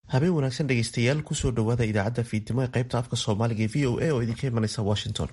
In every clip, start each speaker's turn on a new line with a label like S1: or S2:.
S1: habeen wanaagsan dhegeystayaal kusoo dhowaada idaacadda fiidnimo ee qaybta afka soomaaliga ee v o a oo idinka imanaysa washington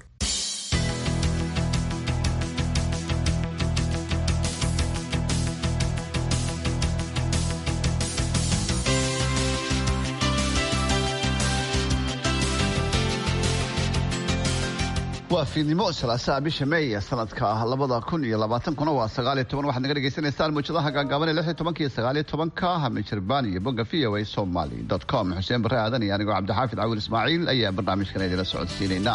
S2: waa fiidnimo salaasaa bisha meey sanadka labada kun iyo labaatankuna waa sagaaliyo toban waxaad naga dhegeysaneysaan muujadaha gaagaaban ee lix iyo tobanka iyo sagaaliyo tobanka hamijirbaan iyo bogga v o a somaly dot com xuseen barre aadan iyo anigoo cabdixaafid cawil ismaaciil ayaa barnaamijkan idila socodsiinayna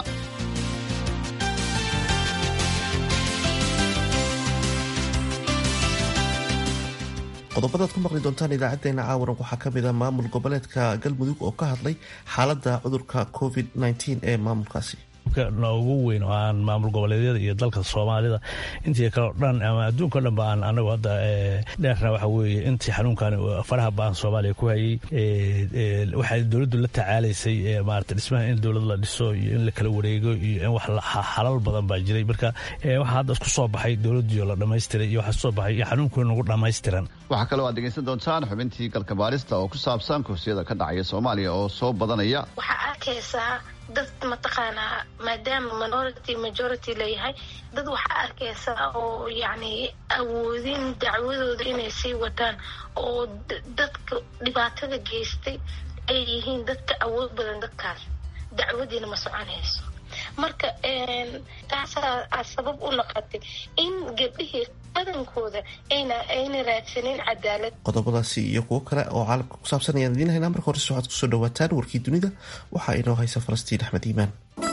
S1: qodobadaad ku maqli doontaan idaacadeena caawaran waxaa kamid a maamul goboleedka galmudug oo ka hadlay xaalada cudurka covid ee maamulkaasi
S3: ugu weyn oo aan maamul goboleedyada iyo dalka soomaalida intii kaleo dhan ama adduunka o dhan ba aan anagu hadda dheerna waxa weeye intii xanuunkan faraha baan soomaaliya ku hayay waxay dowladdu la tacaalaysay maarata dhismaha in dowlad la dhiso iyo in la kala wareego iyo in wax xalal badan baa jiray marka waxaa hadda isku soo baxay dowladdiio la dhammaystiray iyo waxaa soo baxay iyo xanuunkii nagu dhammaystiran
S2: waxaa kaloo aad dhegeysan doontaan xubintii galka baarista oo ku saabsan kursiyada ka dhacaya soomaaliya oo soo badanaya
S4: waxaa arkaysaa dad mataqaanaa maadaama minority majority layahay dad waxaa arkaysaa oo yacni awoodin dacwadooda inay sii wataan oo dadka dhibaatada geystay ay yihiin dadka awood badan dadkaas dacwadiina ma soconayso marka taasaa sabab u noqotay in gabdhihii badankooda ayna ayna raadsanin cadaalad
S1: qodobadaasi iyo kuwo kale oo caalamka ku saabsan ayaan idiin haynaa marka horese waxaad kusoo dhawaataan warkii dunida waxaa inoo haysa falastiin axmed iimaan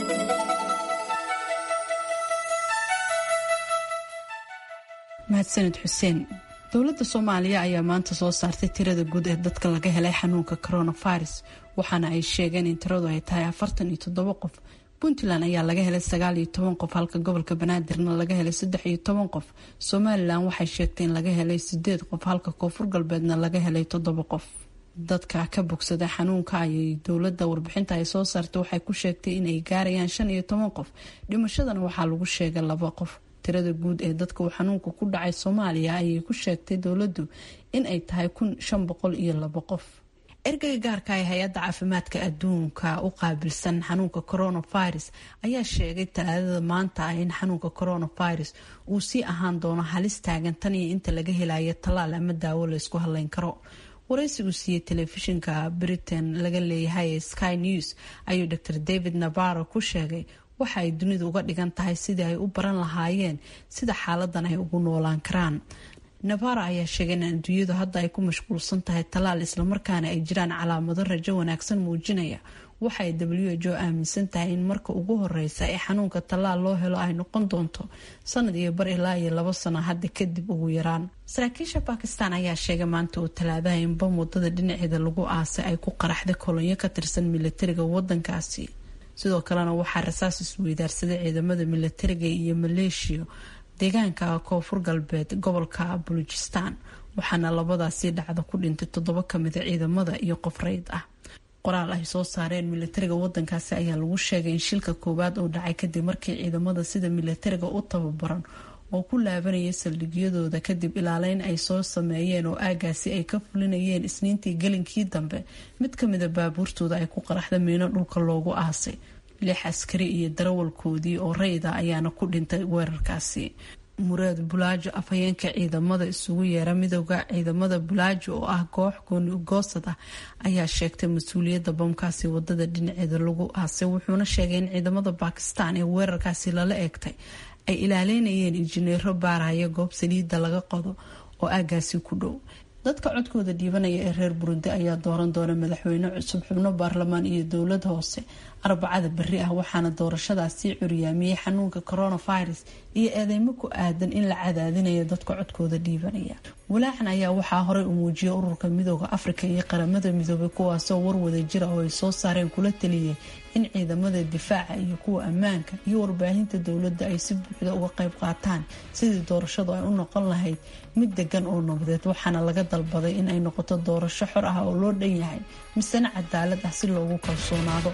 S5: mahadsanid xuseen dowladda soomaaliya ayaa maanta soo saartay tirada guud ee dadka laga helay xanuunka coronavirus waxaana ay sheegeen in tiradu ay tahay afartan iyo toddobo qof puntland ayaa laga helay sagaal iyo toban qof halka gobolka banaadirna laga helay saddex iyo toban qof somalilan waxay sheegtay in laga helay sideed qof halka koonfur galbeedna laga helay toddoba qof dadka ka bogsada xanuunka ayay dowladda warbixinta ay soo saartay waxay ku sheegtay inay gaarayaan shan iyo toban qof dhimashadana waxaa lagu sheegay laba qof tirada guud ee dadka uu xanuunka ku dhacay soomaaliya ayay ku sheegtay dowladdu in ay tahay kun shan boqol iyo labo qof ergeyga gaarka ee hay-adda caafimaadka adduunka u qaabilsan xanuunka coronavirus ayaa sheegay talaadada maanta ah in xanuunka coronavirus uu sii ahaan doono halis taagan tan iyo inta laga helayo tallaal ama daawo laysku hadleyn karo waraysigu siiyey telefishinka britain laga leeyahay ee sky news ayuu dr david nabaro ku sheegay waxa ay dunidu uga dhigan tahay sidii ay u baran lahaayeen sida xaaladan ay ugu noolaan karaan navara ayaa sheegay in adduunyadu hadda ay ku mashquulsan tahay tallaal islamarkaana ay jiraan calaamado rajo wanaagsan muujinaya waxa ay w h o aaminsan tahay in marka ugu horeysa ee xanuunka tallaal loo helo ay noqon doonto sanad iyo bar ilaa iyo labo sano hadda kadib ugu yaraan saraakiisha bakistan ayaa sheegay maanta oo talaadaha in bam wadada dhinaceeda lagu aasay ay ku qaraxday kolonyo ka tirsan milatariga wadankaasi sidoo kalena waxaa rasaas isweydaarsaday ciidamada milatariga iyo maleeshiya deegaanka koonfur galbeed gobolka bulujistan waxaana labadaasi dhacda ku dhintay toddoba kamida ciidamada iyo qof reyd ah qoraal ay soo saareen milatariga wadankaasi ayaa lagu sheegay in shilka koowaad uu dhacay kadib markii ciidamada sida milatariga u tababaran oo ku laabanayay saldhigyadooda kadib ilaaleyn ay soo sameeyeen oo aagaasi ay ka fulinayeen isniintii gelinkii dambe mid kamida baabuurtooda ay ku qaraxda miino dhulka loogu aasay lix askari iyo darawalkoodii oo rayda ayaana ku dhintay weerarkaasi muraad bulaajo afhayeenka ciidamada isugu yeera midooda ciidamada bulaajo oo ah koox gooni ugoosad ah ayaa sheegtay mas-uuliyadda bamkaasi wadada dhinaceeda lagu aasay wuxuuna sheegay in ciidamada bakistan ee weerarkaasi lala eegtay ay ilaaleynayeen injineero baaraya goob saliidda laga qodo oo aagaasi ku dhow dadka codkooda dhiibanaya ee reer burundi ayaa dooran doona madaxweyne cusub xubno baarlamaan iyo dowlad hoose arbacada beri ah waxaana doorashadaasi curyaamiyey xanuunka coronavirus iyo eedeymo ku aadan in la cadaadinayo dadka codkooda dhiibanaya walaacan ayaa waxaa horey u muujiyay ururka midooda afrika iyo qaramada midoobay kuwaasoo warwada jira oo ay soo saareen kula taliyay in ciidamada difaaca iyo kuwa ammaanka iyo warbaahinta dowladda ay si buuxda uga qayb qaataan sidii doorashadu ay u noqon lahayd mid degan oo nabadeed waxaana laga dalbaday in ay noqoto doorasho xor ah oo loo dhan yahay misena cadaalad ah si loogu kalsoonaado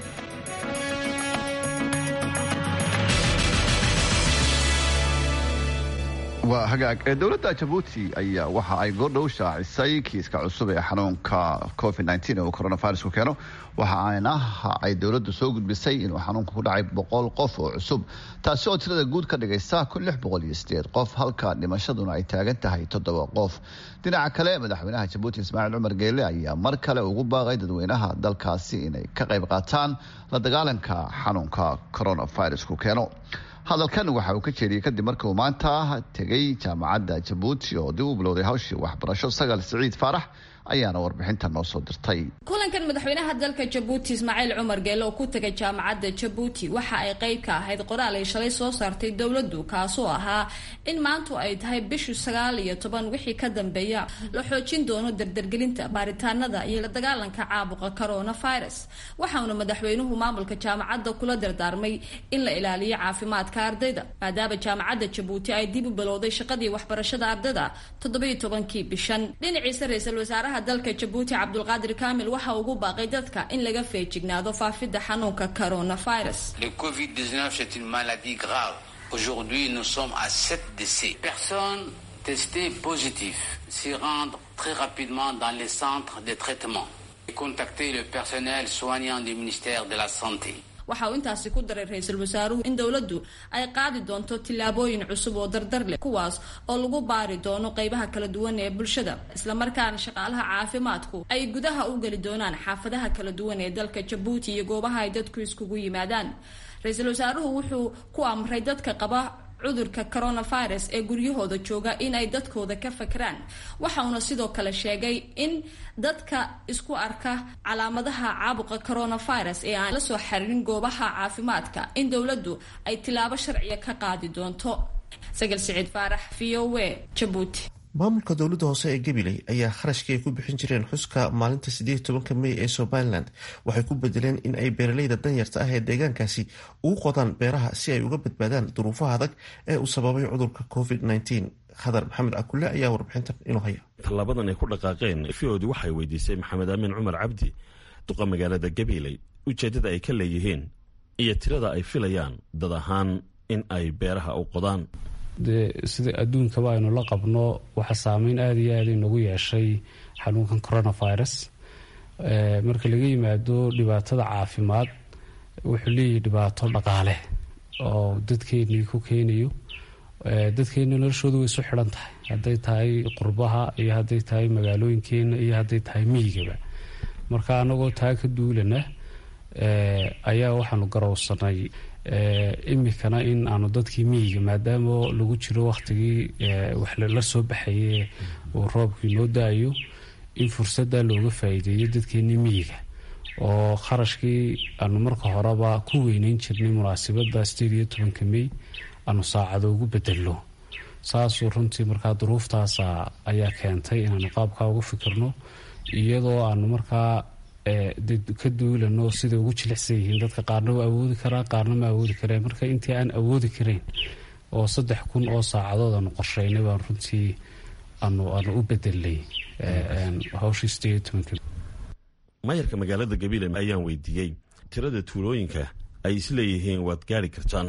S2: waa hagaag dowladda jabuuti ayaa waxa ay goordhow shaacisay kiiska cusub ee xanuunka covid ee uu coronavirusku keeno waxa ayna ay dowladdu soo gudbisay inuu xanuunka ku dhacay boqol qof oo cusub taasi oo tirada guud ka dhigaysa qof halka dhimashaduna ay taagan tahay toddoba qof dhinaca kale madaxweynaha jabuuti ismaaciil cumar geele ayaa mar kale ugu baaqay dadweynaha dalkaasi inay ka qayb qaataan la dagaalanka xanuunka coronavirusku keeno hadalkan waxa uu ka jeediyey kadib markii uu maanta tegay jaamacadda jabuuti oo dib u bilowday hawshii waxbarasho sagal siciid faarax ayaana warbixinta noo soo dirtay
S6: kulankan madaxweynaha dalka jabuuti ismaaciil cumar geele oo ku tegay jaamacadda jabuuti waxa ay qayb ka ahayd qoraal ay shalay soo saartay dowladdu kaasoo ahaa in maantu ay tahay bishu sagaal iyo toban wixii ka dambeeya la xoojin doono dardargelinta baaritaanada iyo la dagaalanka caabuqa coronavirus waxauna madaxweynuhu maamulka jaamacadda kula dardaarmay in la ilaaliyo caafimaadka ardayda maadaama jaamacadda jabuuti ay dib u bilowday shaqadii waxbarashada ardayda toddobiyo tobankii bishan dhinaciisa ra-iisul wasaaraha dalka jabuuti cabdulqaadir kaamil waxa ugu baaqay dadka in laga feejignaado faafidda xanuunka coronavirus
S7: Le Covid-19, c'est une maladie grave. Aujourd'hui, nous sommes à 7 décès. Personnes testées positives s'y rendre très rapidement dans les centres de traitement et contacter le personnel soignant du ministère de la Santé.
S6: waxa uu intaasi ku daray ra-iisul wasaaruhu in dowladdu ay qaadi doonto tillaabooyin cusub oo dardar leh kuwaas oo lagu baari doono qeybaha kala duwan ee bulshada islamarkaana shaqaalaha caafimaadku ay gudaha u geli doonaan xaafadaha kala duwan ee dalka jabuuti iyo goobaha ay dadku iskugu yimaadaan ra-iisul wasaaruhu wuxuu ku amray dadka qaba cudurka coronavirus ee guryahooda jooga in ay dadkooda ka fakraan waxa uuna sidoo kale sheegay in dadka isku arka calaamadaha caabuqa coronavirus ee aan la soo xaririn goobaha caafimaadka in dowladdu ay tilaabo sharciya ka qaadi doonto sagal siciid faarax v o a jabuuti
S1: maamulka dowladda hoose ee gabiley ayaa kharashkii ay ku bixin jireen xuska maalinta sideed tobanka mey ee somalilan waxay ku bedeleen in ay beeraleyda danyarta ah ee deegaankaasi ugu qodaan beeraha si ay uga badbaadaan duruufaha adag ee uu sababay cudurka covid khadar maxamed cakulle ayaa warbixintan inuu haya
S8: tallaabadan ay ku dhaqaaqeen fiodi waxay weydiisay maxamed aamin cumar cabdi duqa magaalada gabiley ujeeddada ay ka leeyihiin iyo tirada ay filayaan dad ahaan in ay beeraha u qodaan
S9: dee sida adduunkaba aynu la qabno waxaa saameyn aada iyo aada inagu yeeshay xanuunkan coronavirus marka laga yimaado dhibaatada caafimaad wuxuu leeyahay dhibaato dhaqaale oo dadkeenii ku keenayo dadkeena noloshooda way isu xidhan tahay hadday tahay qurbaha iyo hadday tahay magaalooyinkeena iyo hadday tahay miyigaba marka anagoo taa ka duulana ayaa waxaanu garowsanay imikana in aanu dadkii miyiga maadaama lagu jiro wakhtigii wax la soo baxaye uu roobkii noo da-ayo in fursadda looga faa'iideeyo dadkeenii miyiga oo kharashkii aanu marka horeba ku weyneyn jirnay munaasabadda sideed iyo tobanka mey aanu saacado ugu bedelno saasuu runtii markaa duruuftaasa ayaa keentay inaanu qaabkaa uga fikirno iyadoo aanu markaa ka duulano siday ugu jilicsan yihiin dadka qaarna waa awoodi karaa qaarna ma awoodi kareen marka intii aan awoodi karayn oo saddex kun oo saacadood aanu qorsheynay baan runtii aanu aanu u bedelnay hawshii sideed tobanka
S8: maayarka magaalada gabiile ayaan weydiiyey tirada tuulooyinka ay isleeyihiin waad gaari kartaan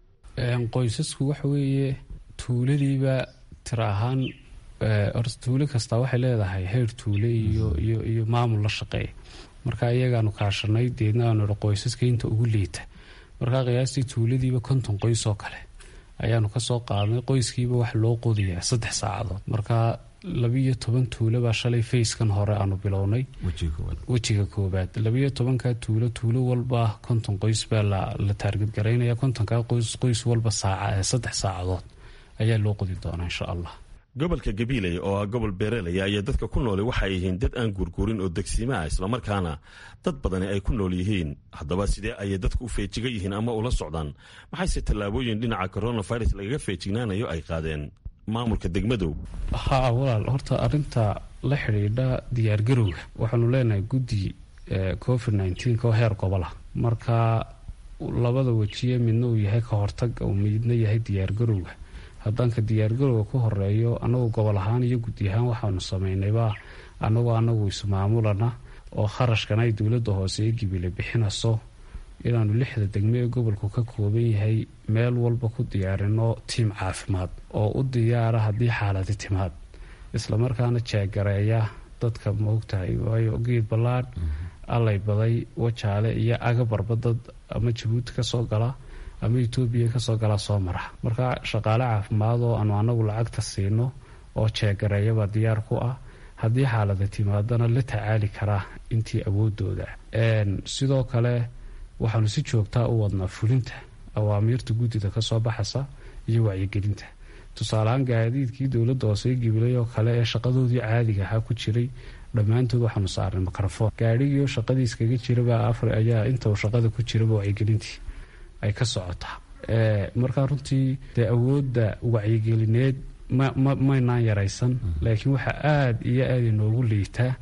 S9: qoysasku waxa weeye tuuladiiba tira ahaan horta tuulo kastaa waxay leedahay heer tuule iyo iyo iyo maamul la shaqeeya marka iyagaanu kaashanay deedna aanu ihi qoysaska inta ugu liita markaa qiyaastii tuuladiiba konton qoys oo kale ayaanu kasoo qaadnay qoyskiiba wax loo qodayaa saddex saacadood marka labiiyo toban tuulo baa shalay fayskan hore aanu bilownay wejiga koobaad labiiyo tobanka tuulo tuulo walba konton qoys baa la taargadgaraynaya kontonka qoys qoys walba saaca saddex saacadood ayaa loo qodi doonaa insha allah
S8: gobolka gabiiley oo ah gobol beerelaya ayaa dadka ku nooli waxay yihiin dad aan guurguurin oo degsiima ah islamarkaana dad badani ay ku nool yihiin haddaba sidee ayay dadku u feejiga yihiin ama ula socdaan maxayse tallaabooyin dhinaca coronavirus lagaga feejignaanayo ay qaadeen maamulka degmadow
S9: haa walaal horta arinta la xidhiidha diyaargarowga waxaanu leenahay guddi covid nneteen oo heer gobola marka labada wejiye midna uu yahay ka hortag oo midna yahay diyaargarowga haddaanka diyaargarowga ku horeeyo anagoo gobol ahaan iyo guddi ahaan waxaanu samaynaybaa anagoo anagu ismaamulana oo kharashkan ay dowladda hoose ee gibile bixinayso inaanu lixda degmo ee gobolku ka kooban yahay meel walba ku diyaarino tiim caafimaad oo u diyaara haddii xaaladi timaad islamarkaana jeegareeya dadka maogtahay waayo geed ballaadh allay baday wajaale iyo agabarba dad ama jabuuti kasoo gala ama etoobiya kasoo gala soo mara marka shaqaale caafimaad oo aanu anagu lacagta siino oo jeegareeyabaa diyaar ku ah haddii xaalada timaadana la tacaali karaa intii awoodooda sidoo kale waxaanu si joogtaa u wadnaa fulinta awaamiirta guddida kasoo baxaysa iyo wacyigelinta tusaaleahaan gaadiidkii dowladda hoose gibilay oo kale ee shaqadoodii caadiga ahaa ku jiray dhammaantood waxaanu saarnay mikrofon gaadhigiioo shaqadii iskaga jiraba afar ayaa inta uu shaqada ku jiraba wacyigelintii ay ka socotaa markaa runtii dee awoodda wacyigelineed maynaan yaraysan laakiin waxaa aada iyo aada inoogu liitaa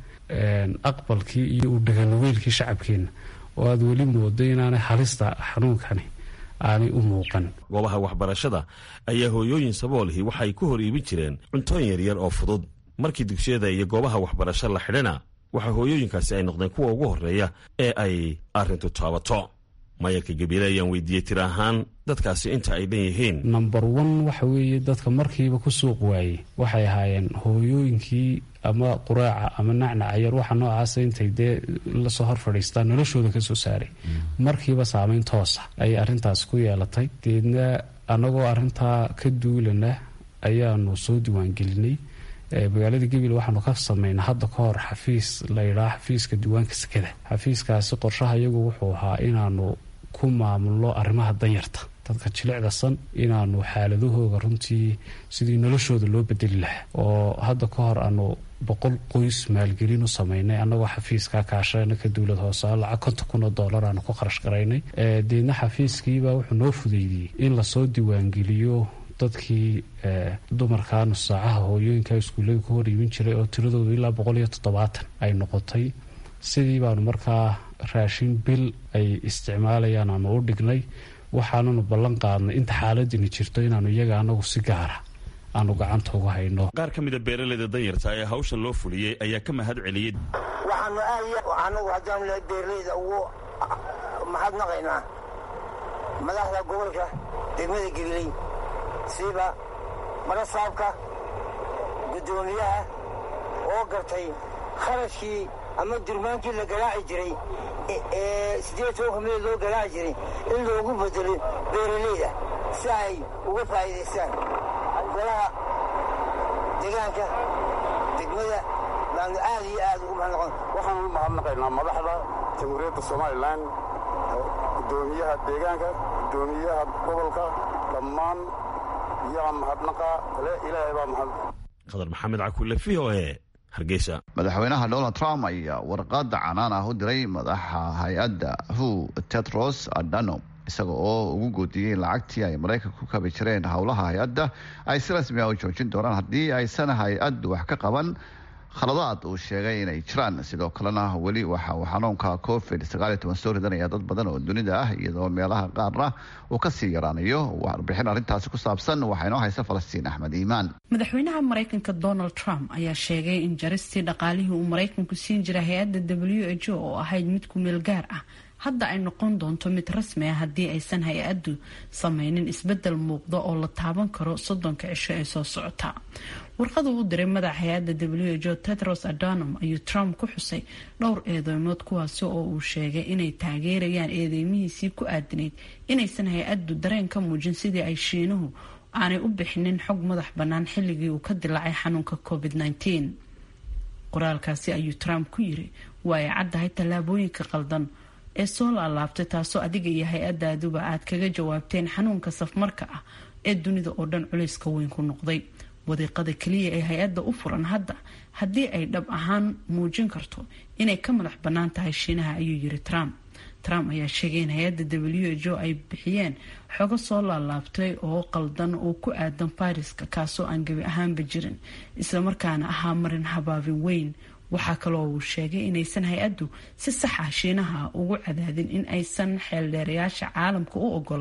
S9: aqbalkii iyo u dhaganugeylkii shacabkeenna oo aada weli moodo inaanay halista xanuunkani aanay u muuqan
S8: goobaha waxbarashada ayaa hooyooyin saboolihii waxay ku hor iibin jireen cuntooyin yaryar oo fudud markii dugsiyada iyo goobaha waxbarasho la xidhana waxaa hooyooyinkaasi ay noqdeen kuwa ugu horreeya ee ay arrintu taabato mayarka gabiile ayaan weydiiyey tir ahaan dadkaasi inta ay dhan yihiin
S9: number one waxa weeye dadka markiiba ku suuq waayey waxay ahaayeen hooyooyinkii ama quraaca ama nacnacayar waxa noocaasa intay dee lasoo hor fadhiistaan noloshooda kasoo saaray markiiba saameyn toosa ayay arrintaas ku yeelatay deedna annagoo arrintaa ka duulana ayaanu soo diiwaangelinay magaalada gabil waxaanu ka sameynaa hadda ka hor xafiis layidhaha xafiiska diiwaanka sekada xafiiskaasi qorshaha iyagu wuxuu ahaa inaanu ku maamulno arrimaha danyarta dadka jilicda san inaanu xaaladahooga runtii sidii noloshooda loo bedeli lahaa oo hadda ka hor aanu boqol qoys maalgelin u sameynay annagoo xafiiska kaashana ka dowlad hoose lacag konton kun oo dollar aanu ku kharash garaynay deedna xafiiskiibaa wuxuu noo fudeydiyey in lasoo diiwaangeliyo dadkii dumarka nusaacaha hooyooyinka iskuullada ku hor iibin jiray oo tiradoodu ilaa boqol iyo toddobaatan ay noqotay sidii baanu markaa raashin bil ay isticmaalayaan aanu u dhignay waxaananu ballan qaadnay inta xaaladini jirto inaanu iyaga anagu si gaara aanu gacanta uga hayno
S8: qaar ka mida beeraleyda danyarta ee hawshan loo fuliyey ayaa ka mahad celiyey
S10: waxaanu aad anagu haddaan lehay beeraleyda ugu mahadnaqaynaa madaxda gobolka degmada gabiley siiba marasaabka guddoomiyaha oo gartay kharashkii ama durmaankii la garaaci jiray ee siddeed tobanka midood loo garaaci jiray in loogu bedelo beeraleyda si ay uga faa'iidaystaan golaha deegaanka degmada baanu aad iyo aad ugu mahadnaqon
S11: waxaanu u mahadnaqaynaa madaxda jamhuuriyadda somalilan guddoomiyaha deegaanka guddoomiyaha gobolka dhammaan iyaga mahadnaqa kale ilaahay baa mahad
S8: khadar maxamed cakuule v o e hargeysa
S2: madaxweynaha donald trump ayaa warqada canaan ah u diray madaxa hay-adda hu tetros adano isaga oo ugu goodiyey lacagtii ay maraykanka ku kabi jireen howlaha hay-adda ay si rasmi ah u joojin doonaan haddii aysan hay-addu wax ka qaban khaladaad uu sheegay inay jiraan sidoo kalena weli waxa uu xanuunka covid soo ridanaya dad badan oo dunida ah iyadoo meelaha qaarna uu kasii yaraanayo warbixin arrintaasi ku saabsan waxaa inoo haysa falastiin axmed iimaan
S5: madaxweynaha maraykanka donald trump ayaa sheegay in jaristii dhaqaalihii uu maraykanku siin jiray hay-adda w h o oo ahayd mid ku meel gaar ah hadda ay noqon doonto mid rasmi ah haddii aysan hay-addu sameynin isbedel muuqda oo la taaban karo soddonka cisho ee soo socota warqadu u diray madaxa hay-adda w h o tetros adanum ayuu trump ku xusay dhowr eedeymood kuwaasi oo uu sheegay inay taageerayaan eedeymihiisii ku aadanayd inaysan hay-addu dareen ka muujin sidii ay shiinuhu aanay u bixinin xog madax bannaan xilligii uu ka dilaacay xanuunka covid -19 qoraalkaasi ayuu trump ku yiri waa ay caddahay tallaabooyinka qaldan ee soo laalaabtay taasoo adiga iyo hay-adaaduba aad kaga jawaabteen xanuunka safmarka ah ee dunida oo dhan culayska weyn ku noqday wadiiqada keliya ee hay-adda u furan hadda haddii ay dhab ahaan muujin karto inay ka madax bannaan tahay shiinaha ayuu yiri trump trump ayaa sheegay in hay-adda w h o ay bixiyeen xogo soo laalaabtay oo qaldan oo ku aadan fayraska kaasoo aan gebi ahaanba jirin islamarkaana ahaa marin habaabin weyn waxaa kaloo uu sheegay inaysan hay-addu si sax ah shiinaha ugu cadaadin in aysan xeeldheerayaasha caalamka u ogolaan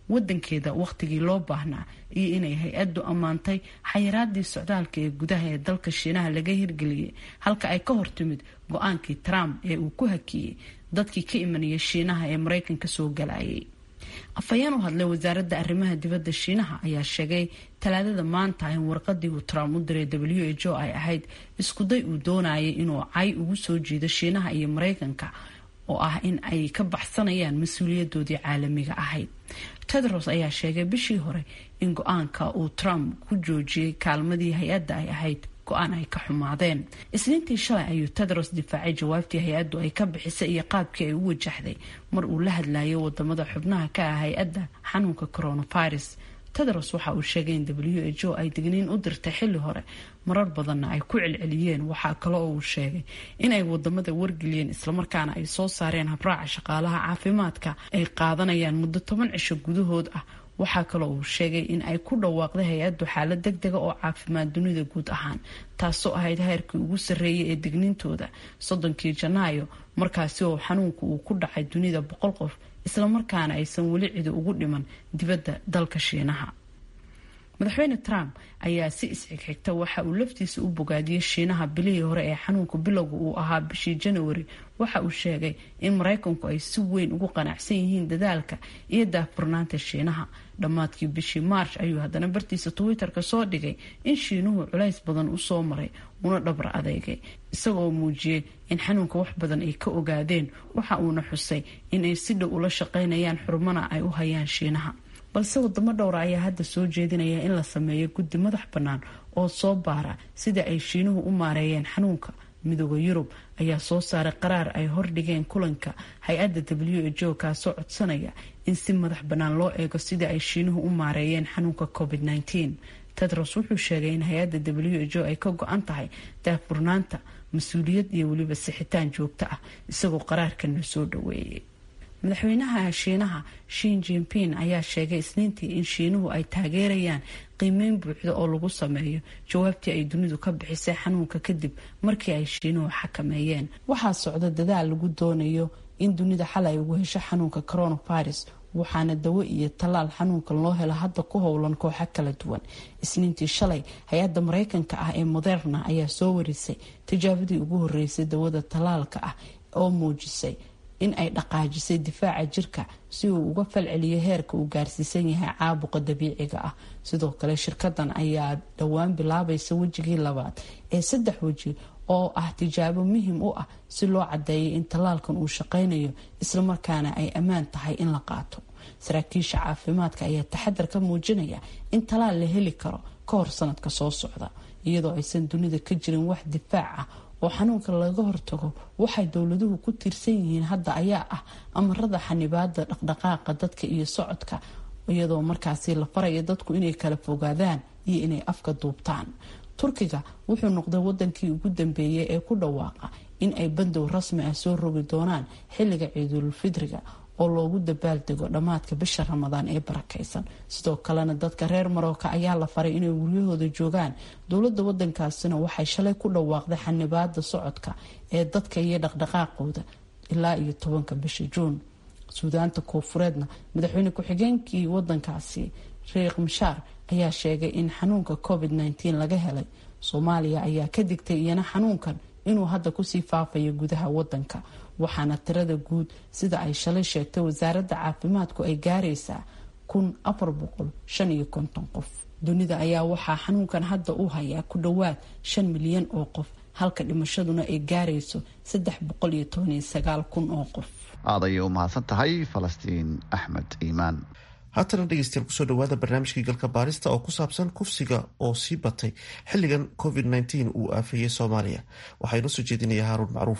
S5: wadankeeda wakhtigii loo baahnaa iyo inay hay-addu ammaantay xayiraadii socdaalka ee gudaha ee dalka shiinaha laga hirgeliyey halka ay ka hortimid go-aankii trump ee uu ku hakiyey dadkii ka imanaya shiinaha ee maraykanka soo galayay afhayeen u hadlay wasaaradda arrimaha dibadda shiinaha ayaa sheegay talaadada maanta in warqadii uu trump u diray w h o ay ahayd iskuday uu doonayay inuu cay ugu soo jiido shiinaha iyo maraykanka oo ah in ay ka baxsanayaan mas-uuliyadoodii caalamiga ahayd tedros ayaa sheegay bishii hore in go-aanka uu trump ku joojiyey kaalmadii hay-adda ay ahayd go-aan ay ka xumaadeen isniintii shalay ayuu tedros difaacay jawaabtii hay-addu ay ka bixisay iyo qaabkii ay u wajahday mar uu la hadlayay wadamada xubnaha ka ah hay-adda xanuunka coronavirus tedros waxa uu sheegay in w h o ay digniin u dirtay xilli hore marar badanna ay ku celceliyeen waxaa kale oo uu sheegay inay wadamada wargeliyeen islamarkaana ay soo saareen habraaca shaqaalaha caafimaadka ay qaadanayaan muddo toban cisho gudahood ah waxaa kaloo uu sheegay in ay ku dhawaaqday hay-addu xaalad deg dega oo caafimaad dunida guud ahaan taasoo ahayd heerkii ugu sarreeyay ee digniintooda soddonkii janaayo markaasi oo xanuunku uu ku dhacay dunida boqol qof islamarkaana aysan weli cidi ugu dhiman dibadda dalka shiinaha madaxweyne trump ayaa si isxigxigta waxa uu laftiisa u bogaadiyey shiinaha bilihii hore ee xanuunka bilowga uu ahaa bishii januari waxa uu sheegay in maraykanku ay si weyn ugu qanacsan yihiin dadaalka iyo daahfurnaanta shiinaha dhammaadkii bishii march ayuu haddana bartiisa twitter-ka soo dhigay in shiinuhu culays badan usoo maray una dhabra adeegay isagoo muujiyey in xanuunka wax badan ay ka ogaadeen waxa uuna xusay inay si dhow ula shaqaynayaan xurumana ay u hayaan shiinaha balse wadamo dhowra ayaa hadda soo jeedinaya in la sameeyo guddi madax bannaan oo soo baara sida ay shiinuhu u maareeyeen xanuunka midooda yurub ayaa soo saaray qaraar ay hordhigeen kulanka hay-adda w h o kaasoo codsanaya in si madax bannaan loo eego sidai ay shiinuhu u maareeyeen xanuunka covid -19 tedros wuxuu sheegay in hay-adda w h o ay ka go-an tahay daahfurnaanta mas-uuliyad iyo weliba sixitaan joogto ah isagoo qaraarkan la soo dhaweeyay madaxweynaha shiinaha shin jinping ayaa sheegay isniintii in shiinuhu ay taageerayaan qiimeyn buuxda oo lagu sameeyo jawaabtii ay dunidu ka bixisay xanuunka kadib markii ay shiinuhu xakameeyeen waxaa socda dadaal lagu doonayo in dunida xal ay ugu hesho xanuunka coronavirus waxaana dawo iyo tallaal xanuunkan loo helo hadda ku howlan kooxo kala duwan isniintii shalay hay-adda mareykanka ah ee moderna ayaa soo warisay tijaabadii ugu horeysay dawada tallaalka ah oo muujisay in ay dhaqaajisay difaaca jirka si uu uga falceliyo heerka uu gaarsiisan yahay caabuqa dabiiciga ah sidoo kale shirkadan ayaa dhowaan bilaabaysa wejigii labaad ee saddex weji oo ah tijaabo muhim u ah si loo cadeeyay in tallaalkan uu shaqaynayo islamarkaana ay ammaan tahay in la qaato saraakiisha caafimaadka ayaa taxadar ka muujinaya in tallaal la heli karo ka hor sanadka soo socda iyadoo aysan dunida ka jirin wax difaac ah oo xanuunka laga hortago waxay dowladuhu ku tiirsan yihiin hadda ayaa ah amarada xanibaada dhaqdhaqaaqa dadka iyo socodka iyadoo markaasi la faraya dadku inay kala fogaadaan iyo inay afka duubtaan turkiga wuxuu noqday wadankii ugu dambeeyay ee ku dhawaaqa in ay bandow rasmi ah soo rogi doonaan xilliga ciidulfidriga oo loogu dabaaldego dhammaadka bisha ramadaan ee barakaysan sidoo kalena dadka reer marooka ayaa la faray inay guryahooda joogaan dowladda wadankaasina waxay shalay ku dhawaaqday xanibaada socodka ee dadka iyo dhaqdhaqaaqooda ilaa iyo tobanka bisha juun suudaanta koofureedna madaxweyne ku-xigeenkii wadankaasi sheekh mishaar ayaa sheegay in xanuunka covid -19 laga helay soomaaliya ayaa ka digtay iyana xanuunkan inuu hadda kusii faafayo gudaha wadanka waxaana tirada guud sida ay shalay sheegtay wasaaradda caafimaadku ay gaaraysaa kun afar boqol shan iyo konton qof dunida ayaa waxaa xanuunkan hadda u hayaa ku dhowaad shan milyan oo qof halka dhimashaduna ay gaarayso saddex boqol iyo toban iyo sagaal kun oo qof
S2: aad ayay u mahadsan tahay falastiin axmed iimaan
S1: haatana dhegeystayaal kusoo dhawaada barnaamijkii galka baarista oo ku saabsan kufsiga oo sii batay xilligan covid -19 uu aafeeyey soomaaliya waxaa inoo soo jeedinaya haaruun macruuf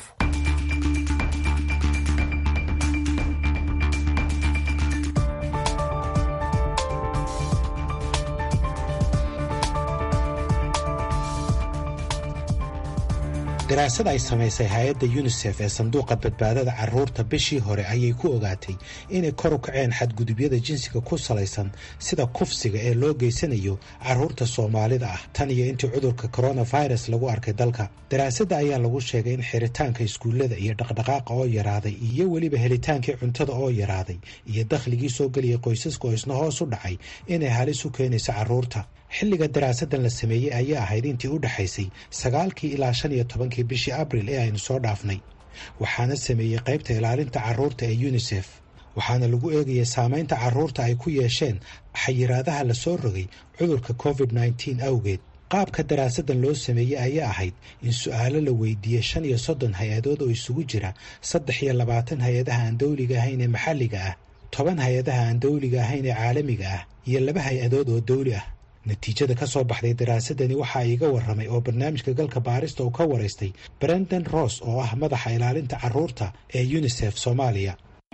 S12: daraasad ay samaysay hay-adda yunisef ee sanduuqa badbaadada carruurta bishii hore ayay ku ogaatay inay kor u kaceen xadgudubyada jinsiga ku salaysan sida kufsiga ee loo geysanayo carruurta soomaalida ah tan iyo intii cudurka koronafirus lagu arkay dalka daraasadda ayaa lagu sheegay in xiritaanka iskuullada iyo dhaqdhaqaaqa oo yaraaday iyo weliba helitaankii cuntada oo yaraaday iyo dakhligii soo geliyay qoysaska oo isna hoos u dhacay inay halis u keenayso carruurta xilliga daraasadan la sameeyey ayaa ahayd intii u dhexaysay sagaalkii ilaa shan iyo tobankii bishii abril ee aynu soo dhaafnay waxaana sameeyey qaybta ilaalinta carruurta ee yunisef waxaana lagu eegayay saamaynta carruurta ay ku yeesheen xayiraadaha la soo rogay cudurka covid nneteen awgeed qaabka daraasadan loo sameeyey ayaa ahayd in su-aalo la weydiiyey shan iyo soddon hay-adood oo isugu jira saddex iyo labaatan hay-adaha aan dawliga ahayn ee maxalliga ah toban hay-adaha aan dawliga ahayn ee caalamiga ah iyo laba hay-adood oo dawli ah natiijada ka soo baxday daraasadani waxaa iiga warramay oo barnaamijka galka baarista uu ka waraystay brendan ross oo ah madaxa ilaalinta carruurta ee yunisef soomaaliya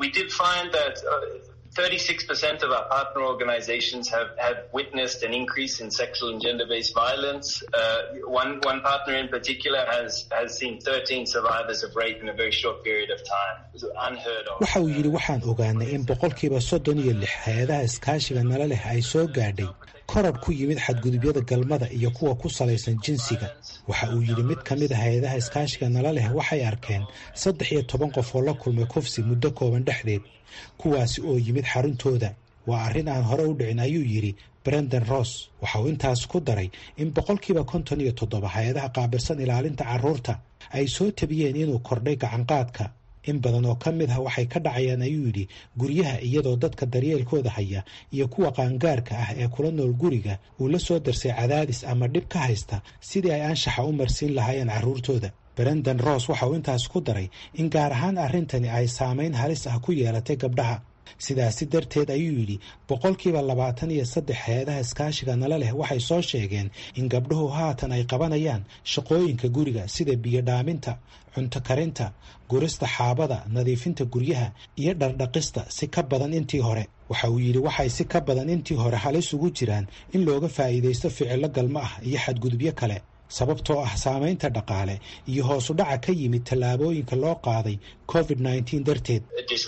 S13: Thirty-six percent of our partner organizations have, have witnessed an increase in sexual and gender-based violence. Uh, one, one partner in particular has, has seen 13 survivors of rape in a very short period of time. It was unheard of.
S12: waxa uu yidhi waxaan ogaanay in boqolkiiba soddon iyo lix hay-adaha iskaashiga nala leh ay soo gaadhay koror ku yimid xadgudubyada galmada iyo kuwa ku salaysan jinsiga waxa uu yidhi mid ka mid a hay-adaha iskaashiga nala leh waxay arkeen saddex iyo toban qof oo la kulmay kufsi muddo kooban dhexdeed kuwaasi oo yimid xaruntooda waa arrin aan hore u dhicin ayuu yidhi brendan ross waxa uu intaas ku daray in boqolkiiba konton iyo toddoba hay-adaha qaabilsan ilaalinta carruurta ay soo tabiyeen inuu kordhay gacanqaadka in badan oo ka mid ah waxay ka dhacayaan ayuu yidhi guryaha iyadoo dadka daryeelkooda haya iyo kuwa qaangaarka ah ee kula nool guriga uu la soo darsay cadaadis ama dhib ka haysta sidii ay anshaxa u marsiin lahaayeen carruurtooda brendan ross waxa uu intaas ku daray in gaar ahaan arrintani ay saamayn halis ah ku yeelatay gabdhaha sidaasi darteed ayuu yidhi boqolkiiba labaatan iyo saddex hay-adaha iskaashiga nala leh waxay soo sheegeen in gabdhuhu haatan ay qabanayaan shaqooyinka guriga sida biyo dhaaminta cunto karinta gurista xaabada nadiifinta guryaha iyo dhardhaqista si ka badan intii hore waxa uu yidhi waxay si ka badan intii hore halis ugu jiraan in looga faa'iidaysto ficillo galmo ah iyo xadgudubyo kale sababtoo ah saamaynta dhaqaale iyo hoosu dhaca ka yimid tallaabooyinka loo qaaday covid nneteen darteed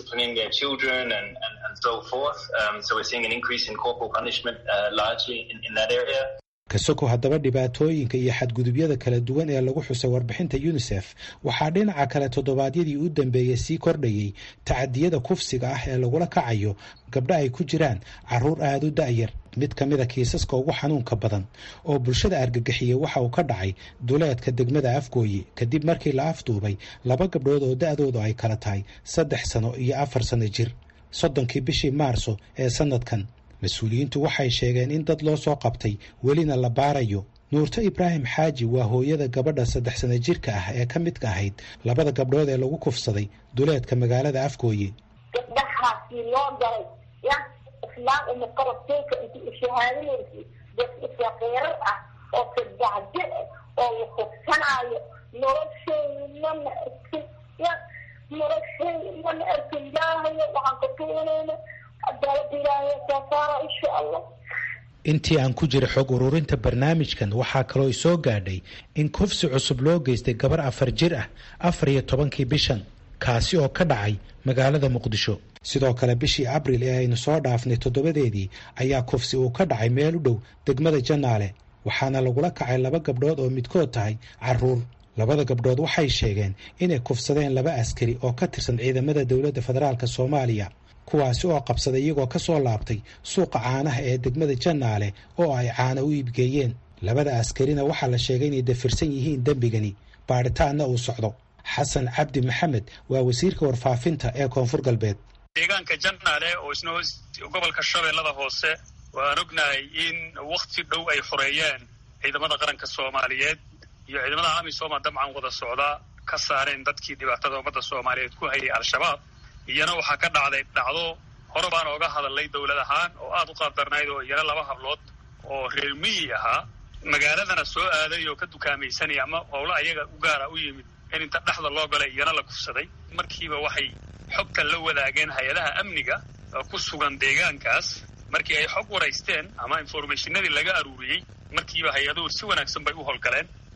S12: kasoko haddaba dhibaatooyinka iyo xadgudubyada kala duwan ee lagu xusay warbixinta yunisef waxaa dhinaca kale toddobaadyadii u dambeeyey sii kordhayey tacadiyada kufsiga ah ee lagula kacayo gabdho ay ku jiraan carruur aada u da'yar mid ka mida kiisaska ugu xanuunka badan oo bulshada argagixiyey waxa uu ka dhacay duleedka degmada afgooye kadib markii la afduubay laba gabdhood oo da'doodu ay kala tahay saddex sano iyo afar sano jir soddonkii bishii maarso ee sanadkan mas-uuliyiintu waxay sheegeen in dad loo soo qabtay welina la baarayo nuurto ibraahim xaaji waa hooyada gabadha saddex sano jirka ah ee ka midka ahayd labada gabdhood ee lagu kufsaday duleedka magaalada afgooye
S14: gabdhahaasi loo galay ya islaam uma qarabteyka inti ishahaadinaysi dad isaqiirar ah oo sadacjir oo la kufsanaayo nolosheyni mana arkin ya nolosheyni mana arkin ilaahayo waxaan ka tuunayna cadaalada ilaahay soo saara insha allah
S12: intii aan ku jira xog ururinta barnaamijkan waxaa kaloo isoo gaadhay in kufsi cusub loo geystay gabar afar jir ah afar iyo tobankii bishan kaasi oo ka dhacay magaalada muqdisho sidoo kale bishii abril ee aynu soo dhaafnay toddobadeedii ayaa kufsi uu ka dhacay meel u dhow degmada janaale waxaana lagula kacay laba gabdhood oo midkood tahay carruur labada gabdhood waxay sheegeen inay kufsadeen laba askari oo ka tirsan ciidamada dowladda federaalk soomaaliya kuwaasi oo qabsaday iyagoo ka soo laabtay suuqa caanaha ee degmada janaale oo ay caana u iibgeeyeen labada askarina waxaa la sheegay inay dafirsan yihiin dembigani baadhitaanna uu socdo xasan cabdi maxamed waa wasiirka warfaafinta ee koonfur galbeed
S15: deegaanka janaale oo isna gobolka shabeellada hoose waan ognahay in wakhti dhow ay xoreeyeen ciidamada qaranka soomaaliyeed iyo ciidamada amisooma dabcan wada socda ka saareen dadkii dhibaatada ummadda soomaaliyeed ku hayay al-shabaab iyana waxaa ka dhacday dhacdo hore baan ooga hadalnay dowlad ahaan oo aada u qaadarnayd oo iyana laba hablood oo reer miyi ahaa magaaladana soo aaday oo ka dukaamaysanaya ama howlo ayaga u gaara u yimid in inta dhexda loo galay iyana la kufsaday markiiba waxay xogtan la wadaageen hay-adaha amniga oo ku sugan deegaankaas markii ay xog waraysteen ama informationadii laga aruuriyey markiiba hay-aduhu si wanaagsan bay u howlgaleen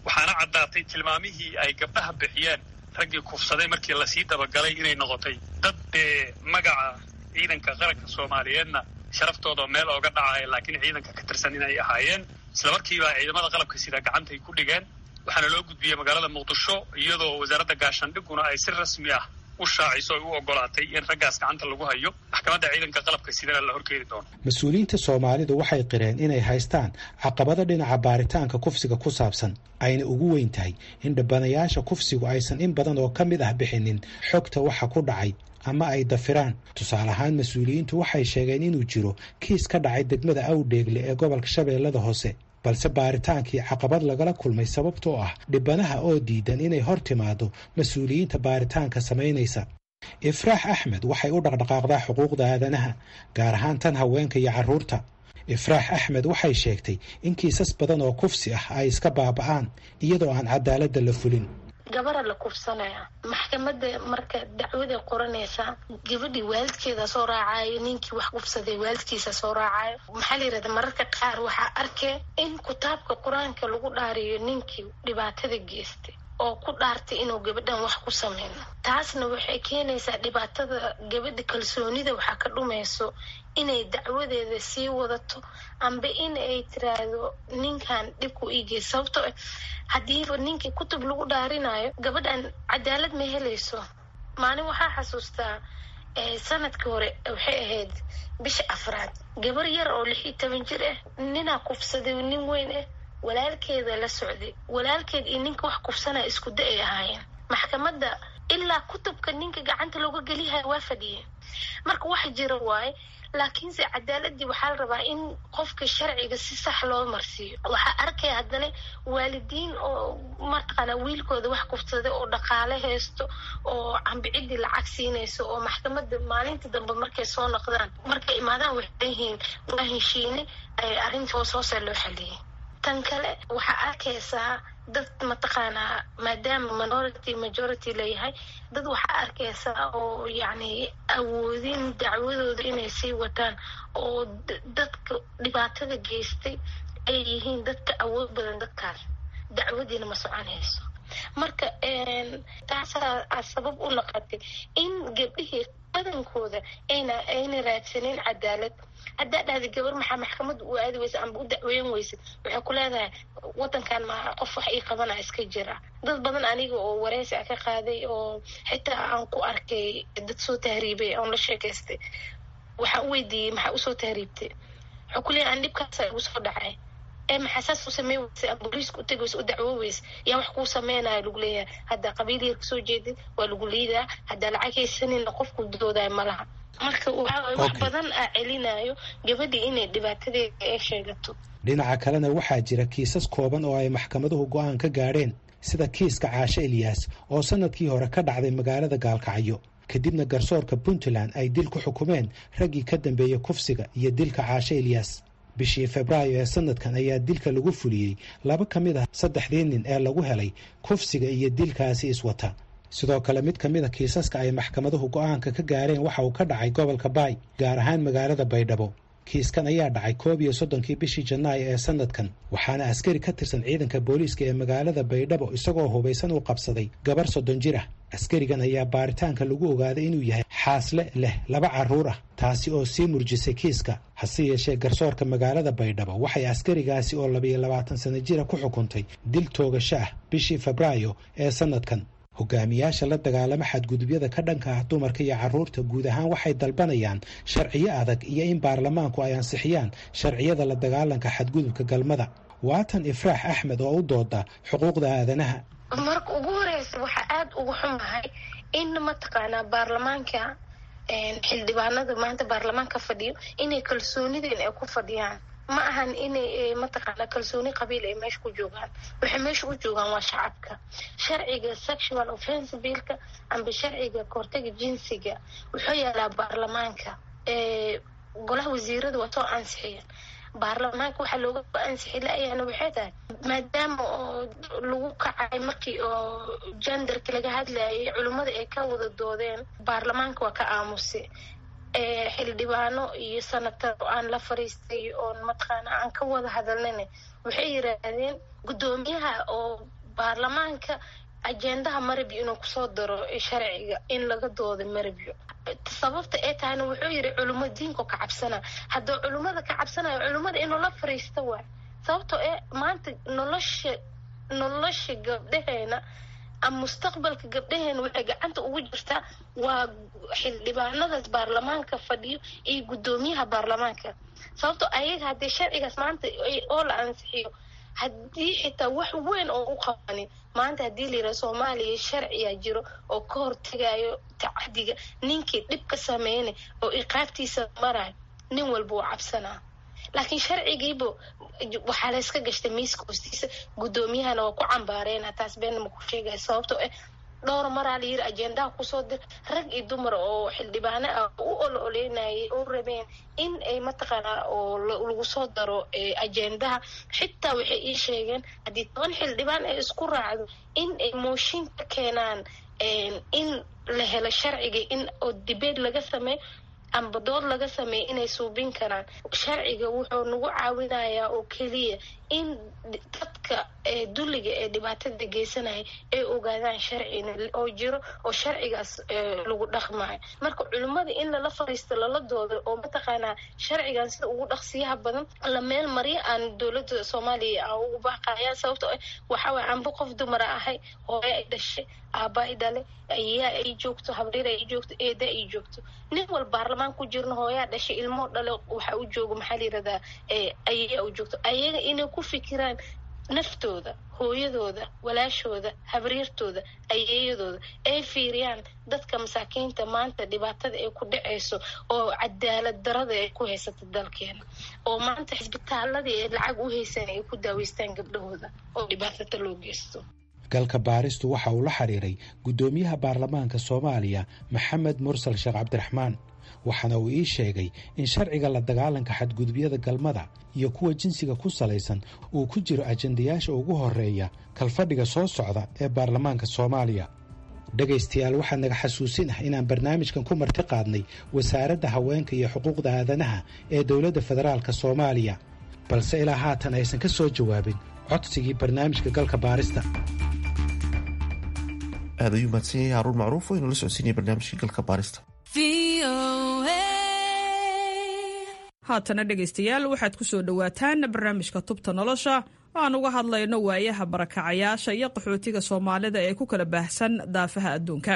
S15: waxaana caddaatay tilmaamihii ay gabdhaha bixiyeen raggii kufsaday markii lasii dabagalay inay noqotay dad dee magaca ciidanka qaranka soomaaliyeedna sharaftooda meel ooga dhacaya laakiin ciidanka ka tirsan inay ahaayeen isla markiiba ciidamada qalabka sida gacantay ku dhigeen waxaana loo gudbiyey magaalada muqdisho iyadoo wasaaradda gaashaandhiguna ay si rasmi ah u shaaciso ay u ogolaatay in raggaas gacanta lagu hayo maxkamadda ciidanka qalabka sidana la horkeeni doono
S12: mas-uuliyiinta soomaalidu waxay qireen inay haystaan caqabado dhinaca baaritaanka kufsiga ku saabsan ayna ugu weyn tahay in dhabbanayaasha kufsigu aysan in badan oo ka mid ah bixinin xogta waxa ku dhacay ama ay dafiraan tusaale ahaan mas-uuliyiintu waxay sheegeen inuu jiro kiis ka dhacay degmada awdheegle ee gobolka shabeellada hoose balse baaritaankii caqabad lagala kulmay sababtoo ah dhibanaha oo diidan inay hor timaado mas-uuliyiinta baaritaanka samaynaysa ifraax axmed waxay u dhaqdhaqaaqdaa xuquuqda aadanaha gaar ahaan tan haweenka iyo carruurta ifraax axmed waxay sheegtay in kiisas badan oo kufsi ah ay iska baaba'aan iyadoo aan cadaaladda la fulin
S4: gabara la kufsanaya maxkamada marka dacwada qoranaysa gabadhii waalidkeeda soo raacayo ninkii wax kufsaday waalidkiisa soo raacayo maxaa la yirahda mararka qaar waxaa arkee in kitaabka qur-aanka lagu dhaariyo ninkii dhibaatada geystay oo ku dhaartay inuu gabadhan wax ku sameyno taasna waxay keenaysaa dhibaatada gabadha kalsoonida waxaa ka dhumayso inay dacwadeeda sii wadato amba in ay tiraahdo ninkan dhibku iigey sababto haddiiba ninkii kutub lagu dhaarinayo gabadhan cadaalad ma helayso maalin waxaa xasuustaa sanadkii hore waxay ahayd bisha afraad gabar yar oo lix iyo toban jir ah ninaa kufsaday nin weyn ah walaalkeeda la socday walaalkeed iyo ninka wax kufsanaya isku da ay ahaayeen maxkamadda ilaa kutubka ninka gacanta looga geliyahay waa fadhiyeen marka wax jira waaye laakiinse cadaaladii waxaa la rabaa in qofka sharciga si sax loo marsiiyo waxaa arkaya haddana waalidiin oo mataqaana wiilkooda wax kufsaday oo dhaqaale haysto oo cambicidii lacag siinayso oo maxkamada maalinta dambe markay soo noqdaan markay imaadaan waxay leeyihiin waa heshiine arrinta hoos hoose loo xaliyay tan kale waxaa arkaysaa dad mataqaanaa maadaama minority majority leeyahay dad waxaa arkaysaa oo yacni awoodin dacwadooda inay sii wataan oo dadka dhibaatada geystay ay yihiin dadka awood badan dadkaas dacwadiina ma soconayso marka taasaa sabab u noqotay in gabdhihii badankooda ayna ayna raadsanin cadaalad haddaa dhahda gabar maxaa maxkamada u aadi weysa amba u dacweyn weysa waxay ku leedahay wadankan ma qof wax ii qabana iska jira dad badan aniga oo wareysi a ka qaaday oo xitaa aan ku arkay dad soo tahriibay oon la sheekaystay waxaan u weydiiyey maxaa usoo tahriibtay waxaa ku leeyahay an dhibkaasa igu soo dhacay ee maxaa saas u samey weysa ama booliiska u tegi weysa u dacwo weysa yaa wax kuu sameynaya lagu leeyahay haddaa qabiil yar kasoo jeedid waa lagu liidaa haddaa lacag haysanina qofku doodayo malaha marka waxaa wax badan aa celinayo gabadhii inay dhibaatadeeda ay sheegato
S12: dhinaca kalena waxaa jira kiisas kooban oo ay maxkamaduhu go'aan ka gaadheen sida kiiska caashe eliyaas oo sanadkii hore ka dhacday magaalada gaalkacyo kadibna garsoorka puntland ay dil ku xukumeen raggii ka dambeeyey kufsiga iyo dilka caashe eliyaas bishii febraayo ee sanadkan ayaa dilka lagu fuliyey laba ka mid ah saddexdii nin ee lagu helay kufsiga iyo dilkaasi iswata sidoo kale mid ka mid a kiisaska ay maxkamaduhu go'aanka ka gaareen waxa uu ka dhacay gobolka baay gaar ahaan magaalada baydhabo kiiskan ayaa dhacay koob iyo soddonkii bishii janaayo ee sanadkan waxaana askari ka tirsan ciidanka booliiska ee magaalada baydhabo isagoo hubaysan uu qabsaday gabar soddon jir ah askarigan ayaa baaritaanka lagu ogaaday inuu yahay xaasle leh laba carruur ah taasi oo sii murjisay kiiska hase yeeshee garsoorka magaalada baydhabo waxay askarigaasi oo labayo labaatan sano jira ku xukuntay dil toogasho ah bishii febraayo ee sanadkan hogaamiyaasha la dagaalama xadgudubyada ka dhanka ah dumarka iyo carruurta guud ahaan waxay dalbanayaan sharciyo adag iyo in baarlamaanku ay ansixiyaan sharciyada la dagaalanka xadgudubka galmada waatan ifraax axmed oo u dooda xuquuqda aadanaha
S4: marka ugu horeysa waxaa aada ugu xumahay in mataqaanaa baarlamaanka xildhibaanada maanta baarlamaanka fadhiyo inay kalsoonideen ay ku fadhiyaan ma ahan inay mataqaanaa kalsooni qabiil ay meesha ku joogaan waxay meesha u joogaan waa shacabka sharciga sexual offense billka amba sharciga kahortaga jinsiga wuxuu yaalaa baarlamaanka golaha wasiirada waa soo ansixiyeen baarlamaanka waxaa looga ansixi la-yaana waxay tahay maadaama oo lagu kacay markii oo jenderka laga hadlayay culimmada ay ka wada doodeen baarlamaanka waa ka aamusay xildhibaano iyo sanatar oo aan la fariistay oon mataqaana aan ka wada hadalnayna waxay yiraahdeen guddoomiyaha oo baarlamaanka ajendaha marabyo inuu kusoo daro sharciga in laga dooda marabyo sababta ee tahayna wuxuu yidhi culimo diinka ka cabsana hadduu culimmada ka cabsanayo culimmada inuu la fariista waay sababtoo ee maanta nolosha nolosha gabdhaheena ama mustaqbalka gabdhaheena waxay gacanta ugu jirtaa waa xildhibaanadaas baarlamaanka fadhiyo iyo guddoomiyaha baarlamaanka sababtoo ayaga haddii sharcigaas maanta oo la ansixiyo haddii xitaa wax weyn oo u qabanin maanta haddii layidhaha soomaaliya sharciyaa jiro oo ka hortegayo tacadiga ninkii dhib ka sameynay oo iqaabtiisa marayo nin walba uu cabsanaa laakiin sharcigiiba waxaa layska gashtay miiska hoostiisa guddoomiyahana waa ku cambaareena taas beenna ma ku sheegaya sababtoo ah dhowr maraa layiri ajendaha kusoo dir rag iyo dumar oo xildhibaano ah u olo oleynayay oo rabeen in ay mataqaanaa oo lagu soo daro ajendaha xitaa waxay ii sheegeen haddii toban xildhibaan ay isku raacdo in ay mooshin ka keenaan in la helo sharciga in oo dibeed laga sameeyo amba dood laga sameeya inay suubin karaan sharciga wuxuu nagu caawinayaa oo keliya in dadka dulliga ee dhibaatada geysanaya ay ogaadaan sharcina oo jiro oo sharcigaas lagu dhaqmayo marka culimmada in lala fariisto lala doodo oo mataqaanaa sharcigan sida ugu dhaqsiyaha badan la meel marya aan dowladda soomaaliya aan ugu baaqaya sababtoo ah waxaa waay anba qof dumara ahay hooyo ay dhashay aaba ay dhale ayaa ay joogto habreer ay joogto eeda ay joogto nin wal baarlamaan ku jirno hooyaa dhashay ilmoo dhale waxa u joogo maxaa la yirahdaa ayayaa u joogto ayaga inay ku fikiraan naftooda hooyadooda walaashooda habriirtooda ayeeyadooda ay fiiriyaan dadka masaakiinta maanta dhibaatada ay ku dhacayso oo cadaalad darada ay ku haysata dalkeena oo maanta xisbitaaladii ay lacag u haysan ay ku daaweystaan gabdhahooda oo dhibaatata loo geysto
S12: galka baaristu waxa uu la xiriiray guddoomiyaha baarlamaanka soomaaliya maxamed mursal sheekh cabdiraxmaan waxaana uu ii sheegay in sharciga la dagaalanka xadgudubyada galmada iyo kuwa jinsiga ku salaysan uu ku jiro ajendayaasha ugu horeeya kalfadhiga soo socda ee baarlamaanka soomaaliya dhegaystayaal waxaa naga xasuusin ah inaan barnaamijkan ku marti qaadnay wasaaradda haweenka iyo xuquuqda aadanaha ee dowladda federaalk soomaaliya balse ilaa haatan aysan ka soo jawaabin codsigii barnaamijka galka baarista
S1: aad ayuu mahadsan yahay haruun macruuf oo inuu la socodsiinaya barnaamijka galka baarista
S16: haatana dhegaystayaal waxaad ku soo dhowaataan barnaamijka tubta nolosha oo aan uga hadlayno waayaha barakacayaasha iyo qaxootiga soomaalida ee ku kala baahsan daafaha adduunka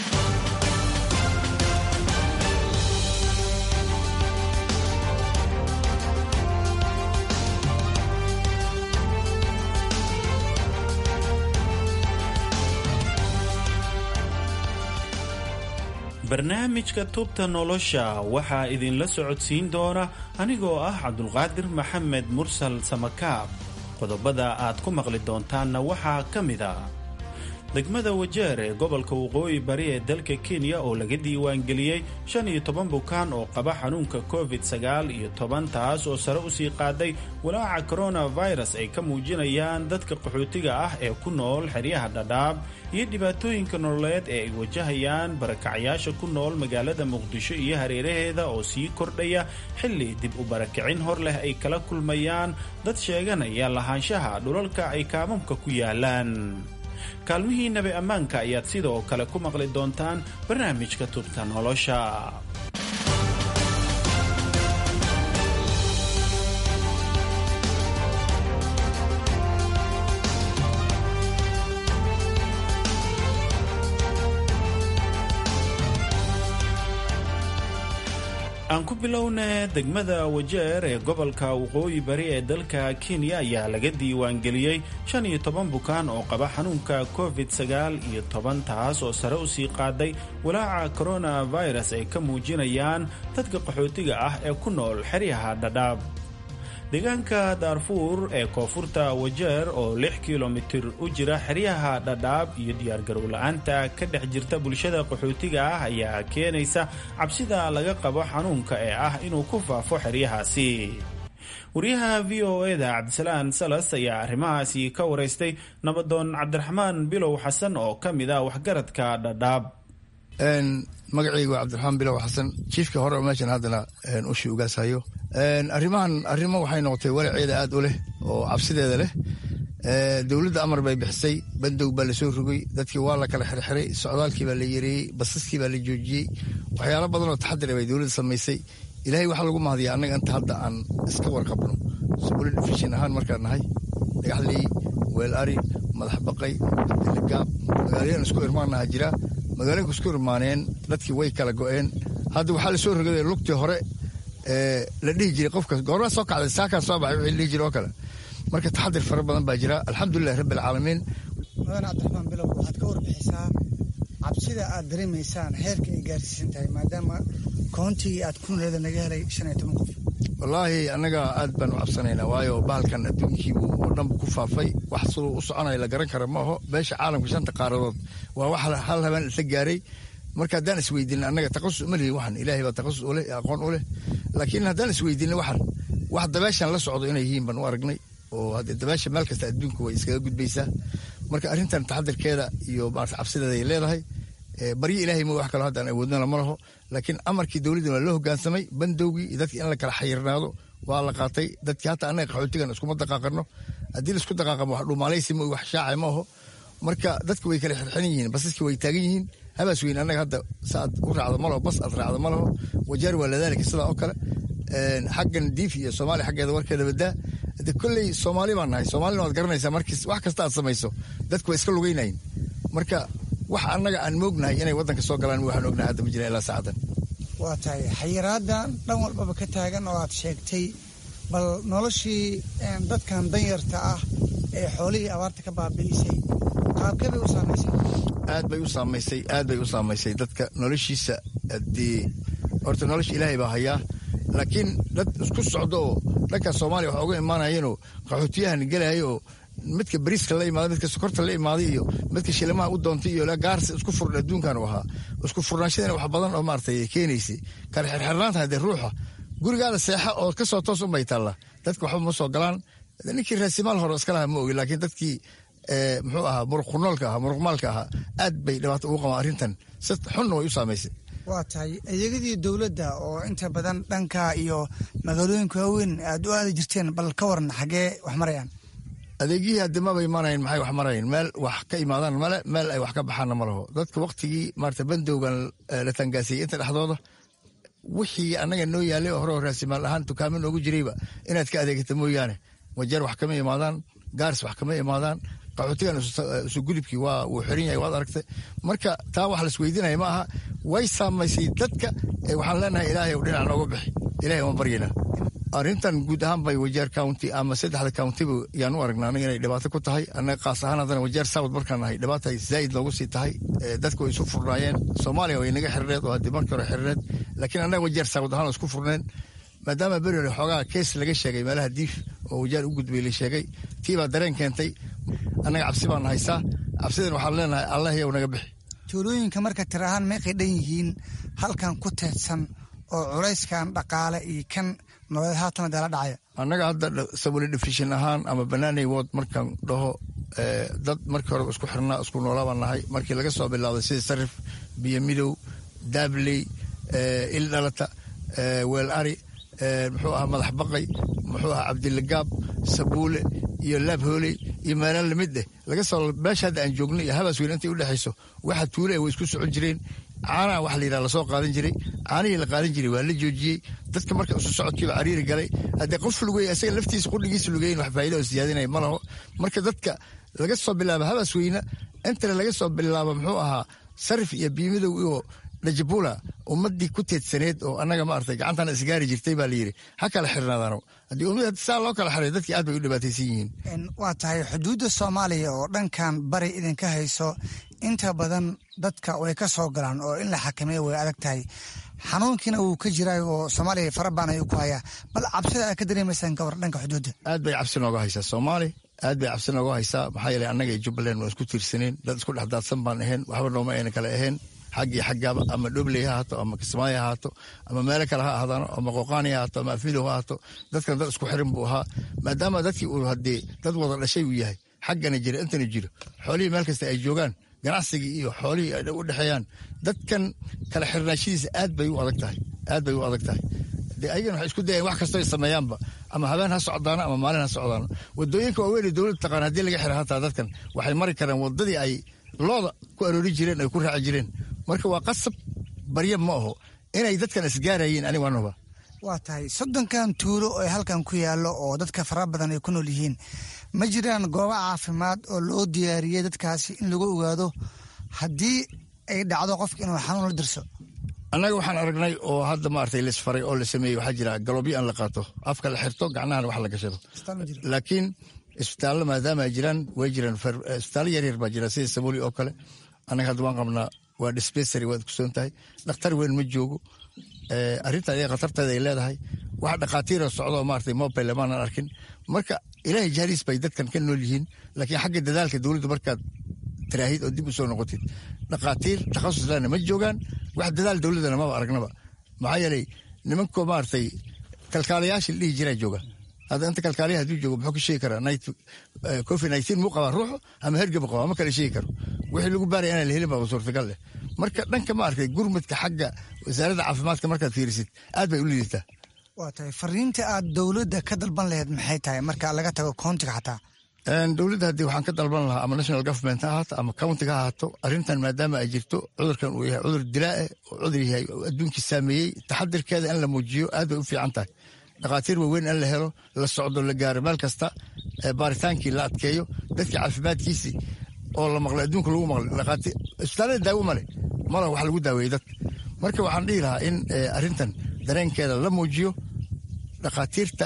S17: barnaamijka tubta nolosha waxaa idinla socodsiin doona anigoo ah cabdulqaadir maxamed mursal samakaab qodobada aad ku maqli doontaanna waxaa ka mid a degmada wajeer ee gobolka waqooyi bari ee dalka kenya oo laga diiwaangeliyey shan iyo toban bukaan oo qaba xanuunka covid sagaal iyo toban taas oo sare usii qaaday walaaca coronavirus ay ka muujinayaan dadka qaxootiga ah ee ku nool xeryaha dhadhaab iyo dhibaatooyinka nololeed ee ay wajahayaan barakacayaasha ku nool magaalada muqdisho iyo hareeraheeda oo sii kordhaya xilli dib u barakicin hor leh ay kala kulmayaan dad sheeganaya lahaanshaha dhulalka ay kaamamka ku yaalaan kaalmihii nabi ammaanka ayaad sidoo kale ku maqli doontaan barnaamijka tubta nolosha aan ku bilowna degmada wajeer ee gobolka waqooyi bari ee dalka kenya ayaa laga diiwaangeliyey shan iyo toban bukaan oo qaba xanuunka covid sagaal iyo toban taas oo sare usii qaaday walaaca coronavirus ay ka muujinayaan dadka qaxootiga ah ee ku nool xeryaha dhadhaab deegaanka daarfuur ee koonfurta wajeer oo lix kilomitir u jira xeryaha dhadhaab iyo diyaargarow la-aanta ka dhex jirta bulshada qaxootiga ah ayaa keenaysa cabsida laga qabo xanuunka ee ah inuu ku faafo xeryahaasi wariyaha v o eda cabdisalaan salas ayaa arrimahaasi ka waraystay nabadoon cabdiraxmaan bilow xasan oo ka mid ah waxgaradka dhadhaab
S18: magacaygu waa cabdiraxmaan bilow xasan jiifka hore oo meeshan haddana ushii ugaashayo arrimahan arrimo waxay noqotay walaceeda aad u leh oo cabsideeda leh dowladda amar bay bixisay bandow baa lasoo rogay dadkii waa la kala xirxiray socdaalkii baa la yareeyey basaskii baa la joojiyey waxyaalo badan oo taxadira bay dowladda samaysay ilaahay waxaa lagu mahadiyaa annaga inta hadda aan iska warqabno subuli difishin ahaan markaan nahay dhagaxley weel ari madax baqay abdiligaab magaalooyin isku irmaanaha jira magaalooyinka isku irmaaneen dadkii way kala go'een hadda waxaa lasoo rogaday lugtii hore la dhihi jiray qofka goormaa soo kacday saakaa soo baxay wixii la dhihi jiray oo kale marka taxadir fara badan baa jira alxamdulilahi rabbi alcaalamiin
S19: mudan cabdiraxmaan bilow waxaad ka warbixisaa cabsida aad dareemaysaan heerka ay gaarsiisan tahay maadaama koontigii aad ku noleeda naga helay shan iyo toban qof
S18: wallaahi annaga aad baan u cabsanaynaa waayo bahalkan adduunkiibu oo dhanbu ku faafay wax siduu u soconaya la garan kara ma aho beesha caalamka shanta qaaradood waa wax hal habeen isla gaaray marka haddaan isweydiinin annaga taqasus uma lihin waxan ilaahay baa taqasus u leh aqoon u leh laakiin haddaan isweydiinin waxan wax dabeeshan la socdo inay yihiin baan u aragnay oo haddee dabeesha meel kasta adduunka way iskaga gudbaysaa marka arrintan taxadirkeeda iyo maarata cabsideeda ay leedahay baryo ilaahay ma wax kaloo haddaan awoodnana ma laho laakiin amarkii dowladdan waa loo hoggaansamay bandowgii iyo dadkii in la kala xayirnaado waa la qaatay dadkii hataa annaga qaxootigan iskuma daqaaqano haddii laisku daqaaqamo wax dhumaalaysi ma wax shaacay ma aho marka dadka way kala xirxiran yihiin basaskii way taagan yihiin habaas weyn annaga hadda saaad u raacdo ma laho bas aad raacdo ma laho wajaar waa ladaalika sidaa oo kale xaggan diif iyo soomaaliya xaggeeda warkeeda badaa de kolley soomaali baan nahay soomaalina waad garanaysaa markiis wax kasta aad samayso dadku waa iska lugaynayin marka wax annaga aan moognahay inay waddanka soo galaan waxaan ognahay hadda ma jira ilaa saacadan
S19: waa tahay xayiraaddan dhan walbaba ka taagan oo aad sheegtay bal noloshii dadkan danyarta ah ee xoolihii abaarta ka baabi'isay qaabkee bay u saamaysay
S18: aad bay u saamaysay aad bay u saamaysay dadka noloshiisa haddii horta nolosha ilaahay baa hayaa laakiin dad isku socdo oo dhanka soomaaliya waxa uga imaanayeenoo qaxootiyahan gelaya oo midka bariiska la imaada midka sokorta la imaaday iyo midka shilimaha u doontay iyo gaarsi isku furan adduunkan u ahaa isku furnaashadana wax badan oo maaragtay keenaysay kala xirxirnaanta haddee ruuxa gurigaada seexa oo ka soo toos unbay taallaa dadka waxba ma soo galaan ninkii raasimaal hore iska laha ma ogi laakiin dadkii muxuu ahaa muruqkunoolka ahaa muruqmaalka ahaa aad bay dhibaato ugu qabaan arrintan si xunna way u saamaysay
S19: waa tahay adeegyadii dowladda oo inta badan dhanka iyo magaalooyinka waaweyn aad u aadi jirteen bal ka waran xaggee wax marayaan
S18: adeegyihii haddi maba imaanayn maxay wax marayn meel wax ka imaadaan male meel ay wax ka baxaanna ma laho dadka waktigii maarata bandowgan la tangaasiyey inta dhexdooda wixii annaga noo yaalay oo hore oo raasimaal ahaan dukaamo noogu jirayba inaad ka adeegata mooyaane wajeer wax kama imaadaan gaars wax kama imaadaan qaxootigan isu gudubkii waa wuu xiran yahay waad aragtay marka taa wax laisweydiinaya ma aha way saamaysay dadka waxaan leenahay ilaahay ou dhinac nooga bixi ilahay uma baryana arrintan guud ahaan bay wajeer county ama saddexda countyba yaan u aragnaa anaga inay dhibaato ku tahay annaga qaas ahaan haddana wajeer south markaan nahay dhibaata zaa'id noogu sii tahay dadku way isu furnaayeen soomaaliya way naga xirireed oo haddii markii hore xirireed laakiin annaga wajeer south ahaan isku furneen maadaama beri hore xoogaa kees laga sheegay meelaha diif oo wajaar u gudbay la sheegay tii baa dareen keentay annaga cabsi baan haysaa cabsidan waxaan leenahay allah yow naga bixi
S19: tuulooyinka marka tir ahaan meeqay dhan yihiin halkan ku teedsan oo culayskan dhaqaale iyo kan nololeed haatan dala dhacaya
S18: annaga hadda sabuli defishin ahaan ama banaanay wood markaan dhaho dad markii hore isku xirnaa isku noolaabaan nahay markii laga soo bilaabday sida sarif biyo midow daabley il dhalata weel ari muxuu ahaa madax baqay muxuu ahaa cabdilagaab sabuule iyo laab hooley iyo meelaan lamid eh laga soo meesha hadda aan joogno iyo habaas weyn intay u dhexayso waxa tuule way isku socon jireen caanaha waxa la yidhaha lasoo qaadan jiray caanihii la qaadan jiray waa la joojiyey dadka marka isu socodkiiba cariiri galay haddee qof lugey isaga laftiisa qudhigiisa lugeyn wax faa'iida oo siyaadinaya ma laho marka dadka laga soo bilaabo habaas weyna intana laga soo bilaabo muxuu ahaa sarif iyo biimidow iyo najabula ummadii ku teedsaneed oo annaga maaragtay gacantana isgaari jirtay baa layidhi ha kala xirnaadaano haddii ummad saa loo kala xiray dadkii aad bay u dhibaataysan yihiin
S19: waa tahay xuduudda soomaaliya oo dhankan bari idinka hayso inta badan dadka way ka soo galaan oo in la xakameeya way adag tahay xanuunkiina wuu ka jiraa oo soomaaliya fara baan ayuu ku hayaa bal cabsida aad ka dareemaysaan gawar dhanka xuduudda
S18: aad bay cabsi nooga haysaa soomaali aad bay cabsi nooga haysaa maxaa yeelay annaga iyo jubbaland waan isku tiirsaneen dad isku dhex daadsan baan ahayn waxba nooma ayna kale ahayn xaggii xaggaaba ama dhobley ha ahaato ama kismaayo ha ahaato ama meelo kale ha ahdaano ama qoqaani ha ahaato ama afmidow ha ahaato dadkan dad isku xirin buu ahaa maadaama dadkii uu haddee dad wada dhashay uu yahay xaggana jira intana jiro xoolihii meel kasta ay joogaan ganacsigii iyo xoolihii ay u dhexeeyaan dadkan kala xirnaashadiisa aad bay u adag tahay aad bay u adag tahay dee ayagana waxay isku dayeen wax kastoo ay sameeyaanba ama habeen ha socdaano ama maalin ha socdaano wadooyinka waaweyn dowladda taqaan haddii laga xira hataa dadkan waxay mari karaan wadadii ay looda ku aroori jireen ay ku raaci jireen marka waa qasab barya ma aho inay dadkan isgaarayeen aniga waanaba
S19: waa tahay soddonkan tuulo oo halkan ku yaallo oo dadka fara badan ay ku nool yihiin ma jiraan goobo caafimaad oo loo diyaariyey dadkaasi in lagu ogaado haddii ay dhacdo qofka inuu xanuun la dirso
S18: annaga waxaan aragnay oo hadda maaragtay laisfaray oo la sameeyey waxaa jira galobyo aan la qaato afka la xirto gacnahana wax la gashado laakiin isbitaallo maadaama ay jiraan way jiraan isbitaallo yaryar baa jira sida sabuuli oo kale annaga hadda waan qabnaa waa dispensary waad kusoon tahay dhakhtar weyn ma joogo arrinta ayaga khatarteeda ay leedahay wax dhakhaatiira socdo maaragtay mobile maanan arkin marka ilaahay jahliis bay dadkan ka nool yihiin laakiin xagga dadaalka dowladda markaad tiraahid oo dib u soo noqotid dhakhaatiir takhasus lana ma joogaan wax dadaal dowladdana maba aragnaba maxaa yeelay nimankoo maaragtay kalkaalayaasha la dhihi jiraa jooga hadda inta kalkaaliya hadduu joogo muxuu ka sheegi karaa covid nineteen muu qabaa ruuxu ama hergaba qaba ma kala sheegi karo wixii lagu baaraya inaan la helin baa suurtagal leh marka dhanka maaragtay gurmadka xagga wasaaradda caafimaadka markaad fiirisid aad bay u liidataa
S19: waa tahay fariinta aad dowladda ka dalban laheyd maxay tahay marka laga tago countiga xataa
S18: dowladda haddii waxaan ka dalban lahaa ama national government ha ahaato ama countiga ha ahaato arrintan maadaama ay jirto cudurkan uu yahay cudur dilaae oo cudur yahay adduunkii saameeyey taxadirkeeda in la muujiyo aad bay u fiican tahay dhakhaatiir waaweyn in la helo la socdo la gaaro meel kasta baaritaankii la adkeeyo dadka caafimaadkiisii oo la maqlay adduunka lagu maqlay isbitaallada daawo male mala wax lagu daaweeyey dadka marka waxaan dhihi lahaa in arrintan dareenkeeda la muujiyo dhakhaatiirta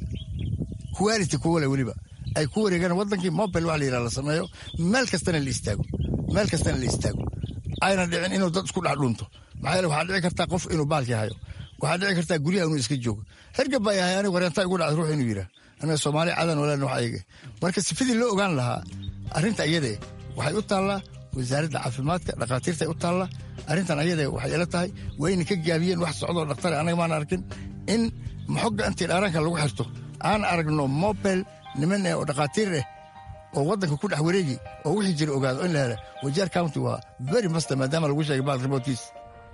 S18: quality kuwale weliba ay ku wareegaan wadankii mobile wax la yidhaha la sameeyo meel kastana la istaago meel kastana la istaago ayna dhicin inuu dad isku dhex dhunto maxaa yeele waxaa dhici kartaa qof inuu baalkii hayo waxaa dhici kartaa guryaha inuu iska joogo hergab baa yahay aniga wareentaa igu dhacda ruux inuu yidhaah anaga soomaali cadan walaan wax ayaga marka sifadii loo ogaan lahaa arrinta ayadee waxay u taallaa wasaaradda caafimaadka dhakhaatiirtay u taallaa arrintan ayadee waxay ila tahay waa inay ka gaabiyeen wax socdoo dhaktare anaga maan arkin in maxogga intii dhaaranka lagu xirto aan aragno mobile niman eh oo dhakhaatiir eh oo waddanka ku dhex wareegi oo wixii jira ogaado in la hela wajaar county waa very master maadaama lagu sheegay baal remotiis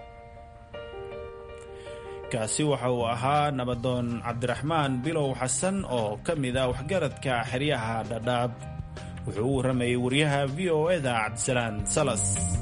S17: kaasi waxa uu ahaa nabadoon cabdiraxmaan bilow xasan oo ka mid ah waxgaradka xeryaha dhadhaab wuxuu u warramayay wariyaha v o eda cabdisalaan salas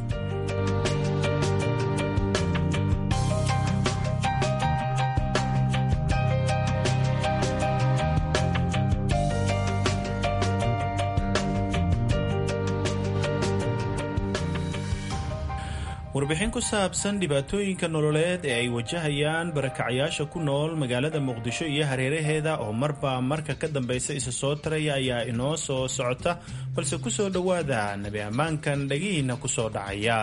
S17: warbixin ku saabsan dhibaatooyinka nololeed ee ay wajahayaan barakacayaasha ku nool magaalada muqdisho iyo hareeraheeda oo marba marka ka dambaysa isa soo taraya ayaa inoo soo socota balse ku soo dhowaada nebi ammaankan dhagihiinna ku soo dhacaya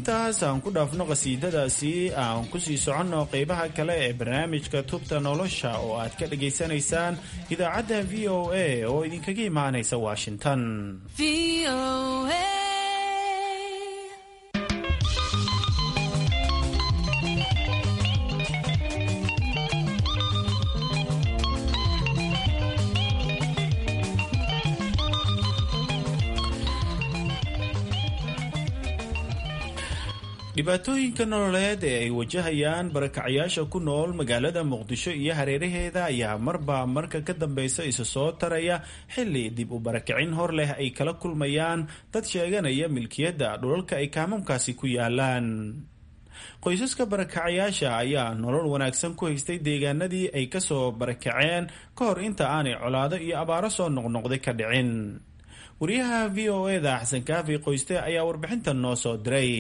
S17: intaas aan ku dhaafno qasiidadaasi aan kusii soconno qeybaha kale ee barnaamijka tubta nolosha oo aad ka dhagaysanaysaan idaacadda v o a oo idinkaga imaanaysa washington dhibaatooyinka nololeed ee ay wajahayaan barakacyaasha ku nool magaalada muqdisho iyo hareeraheeda ayaa marba marka ka dambeysa isa soo taraya xilli dib u barakicin hor leh ay kala kulmayaan dad sheeganaya milkiyadda dhulalka ay kaamamkaasi ku yaalaan qoysaska barakacyaasha ayaa nolol wanaagsan ku haystay deegaanadii ay kasoo barakaceen ka hor inta aanay colaado iyo abaaro soo noqnoqday ka dhicin wariyaha v o eda xasan kaafi qoyste ayaa warbixintan noo soo diray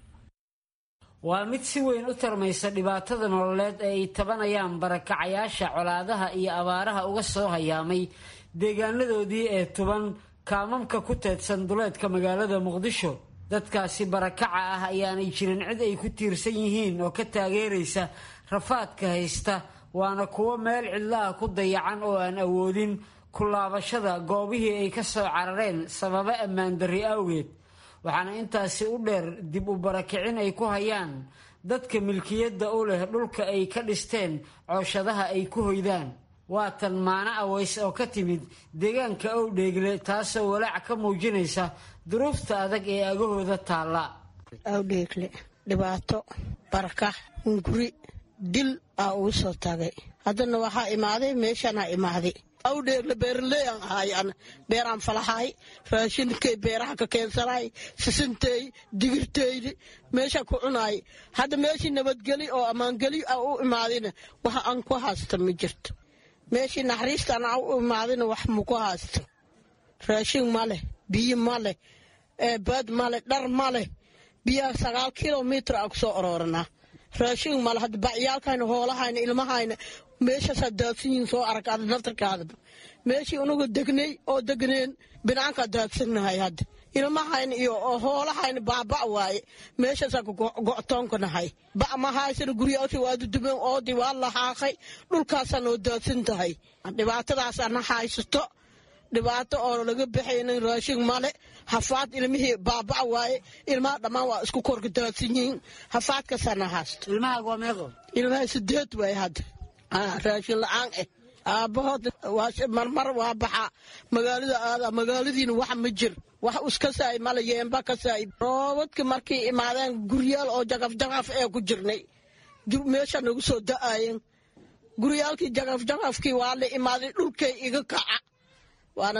S20: waa mid si weyn u tarmaysa dhibaatada nololeed ee ay tabanayaan barakacayaasha colaadaha iyo abaaraha uga soo hayaamay deegaanadoodii ee tuban kaamamka ku teedsan duleedka magaalada muqdisho dadkaasi barakaca ah ayaanay jirin cid ay ku tiirsan yihiin oo ka taageeraysa rafaadka haysta waana kuwo meel cidlaha ku dayacan oo aan awoodin ku laabashada goobihii ay ka soo carareen sababo ammaan darri awgeed waxaana intaasi u dheer dib u barakicin ay ku hayaan dadka milkiyadda u leh dhulka ay ka dhisteen cooshadaha ay ku hoydaan waa tan maano aways oo ka timid deegaanka owdheegle taasoo walaac ka muujinaysa duruufta adag ee agahooda taalla
S21: awdheegle dhibaato barakax hunguri dil aa ugu soo tagay haddana waxaa imaaday meeshaanaa imaaday awdheegle beeraleyan ahayan beeraan falahay raashinkay beeraha ka keensanaay sisintey digirteydi meesha ku cunaay hadda meeshii nabadgeli oo ammaangeli a u imaadina wax aan ku haysta ma jirto meeshii naxariistaan a u imaadina wax maku haysto raashin ma leh biyo ma leh baad ma leh dhar ma leh biyaha sagaal kilomitr a ku soo orooranaa raashin male hadda bacyaalkayna hoolahayna ilmahayna meeshaasaa daadsan yihiin soo arag ada naftarkaadaba meeshii unagu degnay oo degneen binaankaa daadsannahay hadda ilmahayna iyo hoolahayna baaba' waaye meeshaasaa go'toonka nahay ba' ma haysana guryaasha waa dudumeen oodii waa lahaaqay dhulkaasaa noo daadsan tahay dhibaatadaasana haysato dhibaato oo laga baxaynin raashin male hafaad ilmihii baaba' waaye ilmaha dhammaan waa isku korka daadsan yihiin hafaadkaasaana haysto ilmaha sideed waaye hadda raashin la-aan eh aabbahood marmar waa baxaa magaalada aada magaaladiina wax ma jir wax iska saay male yeemba ka saay roobadka markay imaadeen guryaal oo jaqaf jaqaf ee ku jirnay meesha nagu soo da'aayeen guryaalkii jaqaf jaqafkii waa la imaaday dhulkay iga kaca waana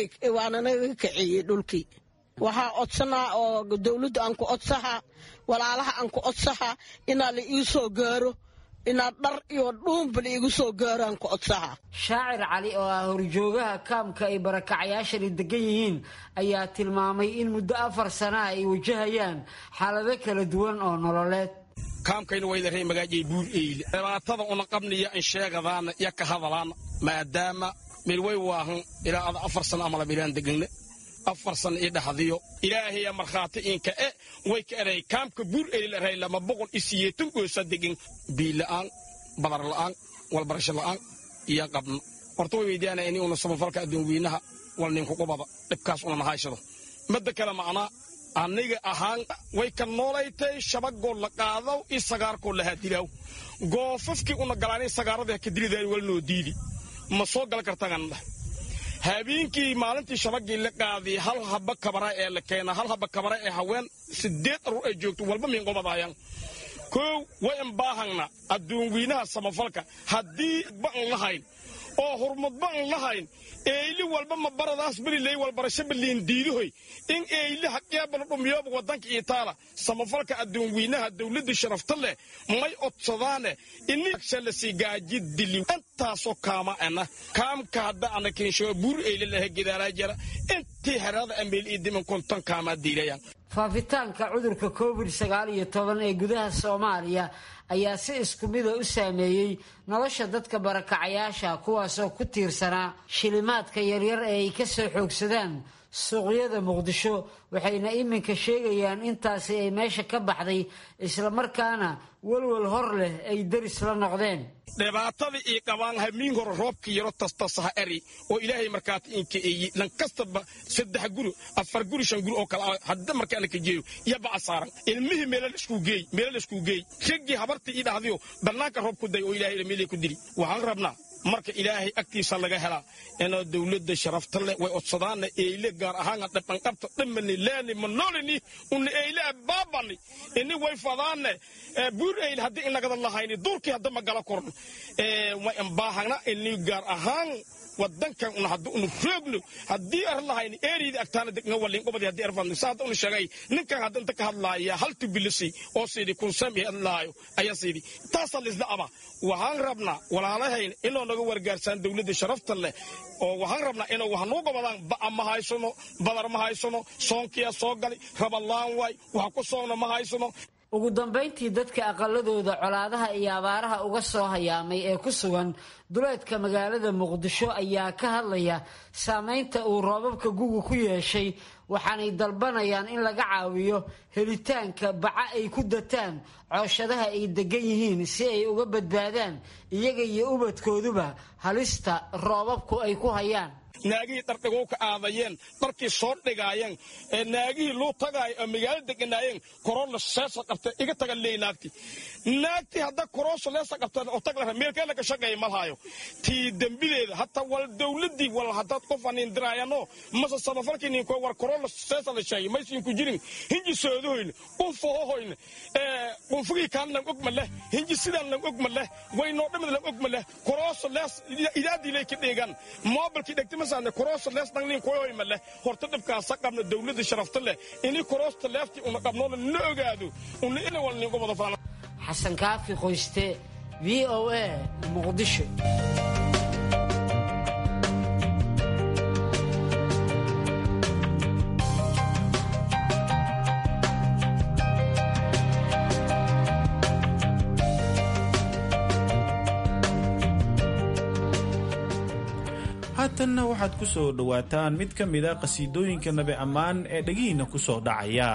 S21: naga kiciyey dhulkii waxaa codsanaa oo dowladda aan ku codsahaa walaalaha aan ku codsahaa inaa la ii soo gaaro inaad dhar iyo dhuunbal iigu soo gaaraan ku codsaha
S20: shaacir cali oo ah horjoogaha kaamka ay barakacyaashani degan yihiin ayaa tilmaamay in muddo afar sanaha ay wajahayaan xaalado kala duwan oo nololeed
S22: kaamkayna waylarey magaajay buur eyle dhibaatada una qabniya in sheegadaana iyo ka hadalaana maadaama milway waahan ilaa ada afar sana amala milaan deganne afar sana ii dhaxdiyo ilaahaya markhaati inka e way ka eray kaamka buur eylilarahay lama boqol isiyeetan goosa degan biila'aan badar la'aan walbarasho la'aan iyo qabno horta way weydiyaana ini una samafalka adduun weynaha wal ninkukubada dhibkaas una nahaashado madda kale macnaa aniga ahaan way ka noolaytay shabagoo la qaadaw i sagaarkoo lahaa dilaaw goofafkii una galaanay sagaaradii ka dilidaani wal noo diidi ma soo gal kartagan dhah habeenkii maalintii shabagii la qaadiyay hal haba kabara ee la keena hal haba kabara ee haween sideed aruur ay joogto walba miinqobadaayaan kow way imbaahangna adduun weynaha samafalka haddii ba'an lahayn oo hurmad ba'an lahayn eyli walba ma baradaas beriley walbarasho baliin diidahoy in eyli haqeebala dhumiyooba wadanka itaala samafalka adduun weynaha dowladda sharafta leh may odsadaane inishalasi gaaji dili intaasoo kaama ana kaamka hadda ana kinshawa buur eyli laha gedaalaa jara intii herada ameel iyo diman konton kaamaa diilayaan
S20: faafitaanka cudurka covid sagaal iyo toban ee gudaha soomaaliya ayaa si isku mida u saameeyey nolosha dadka barakacayaasha kuwaasoo ku tiirsanaa shilimaadka yaryar ee ay ka soo xoogsadaan suuqyada muqdisho waxayna iminka sheegayaan intaasi ay meesha ka baxday islamarkaana walwal hor leh ay deris la noqdeen
S22: dhibaatada ii qabaan hamiin hore roobkii yaro tastasaha eri oo ilaahay markaati inka eeyi lan kastaba saddex guri afar guri shan guri oo kale hadda markaana ka jeeyo yaba asaaran ilmihii meelal iskuu geey meelal iskuu geey raggii habartii ii dhahdiyo bannaanka roob ku day oo ilaahay meelay ku diri waxaan rabnaa marka ilaahay agtiisa laga helaa inoo dowladda sharafta leh way odsadaana eyle gaar ahaana dhabanqabta dhammani laani manoolini una eyle baabani ini way fadaane buur eyle haddii inagada lahayni duurkii hadda ma gala korno way imbaahana ini gaar ahaan wadankan una hadda unu roogno haddii ar lahayni eeriyda agtaana degna walin qobadi haddii arfadno saa hadda unu sheegay ninkan hadda inta ka hadlaaya haltu bilisi oo siidi kun sami hadlaayo ayaa siidi taasaa lisla aba waxaan rabnaa walaalahayn inoo naga wargaarsaan dowladda sharafta leh oo waxaan rabnaa inuu wax nuu gobadaan ba'a ma haysano badar ma haysano soonkiyaa soo gali rabalaan waay wax ku soomna ma haysano
S20: ugu dambayntii dadka aqaladooda colaadaha iyo abaaraha uga soo hayaamay ee ku sugan duleedka magaalada muqdisho ayaa ka hadlaya saameynta uu roobabka guga ku yeeshay waxaanay dalbanayaan in laga caawiyo helitaanka baca ay ku dataan cooshadaha ay degan yihiin si ay uga badbaadaan iyaga iyo ubadkooduba halista roobabku ay ku hayaan
S22: naagihii dhardhigow ka aadayeen dharkii soo dhigaayeen naagihii luu tagaayo oo magaalo deganaayeen korona seesa qabta iga taga leey naagti naagtii hadda korooso leesa qabta oo tag lara meelkeena ka shaqeeya malhaayo tii dembideeda hata wal dowladii wal haddaad qof anin diraayano mase samafalkii ninko war korona seesa la sheegay maysin ku jirin hinji soodahoyne qunfahohoyne qunfugii kaan lan og ma leh hinji sidaan lan og ma leh waynoo dhamid lan og ma leh korooso lees idaadii lay ka dheegaan moobilkii dhegtimasaan korooso lees dhannin koyoy ma leh horta dhibkaasa qabna dowladda sharafta leh ini koroosta leeftii una qabnoona na ogaado una ina wal ningo wada faana
S20: xasan kaafi qoyste v o a muqdisho
S17: haatanna waxaad ku soo dhowaataan mid ka mida qhasiidooyinka nabi ammaan ee dhegihiinna ku soo dhacaya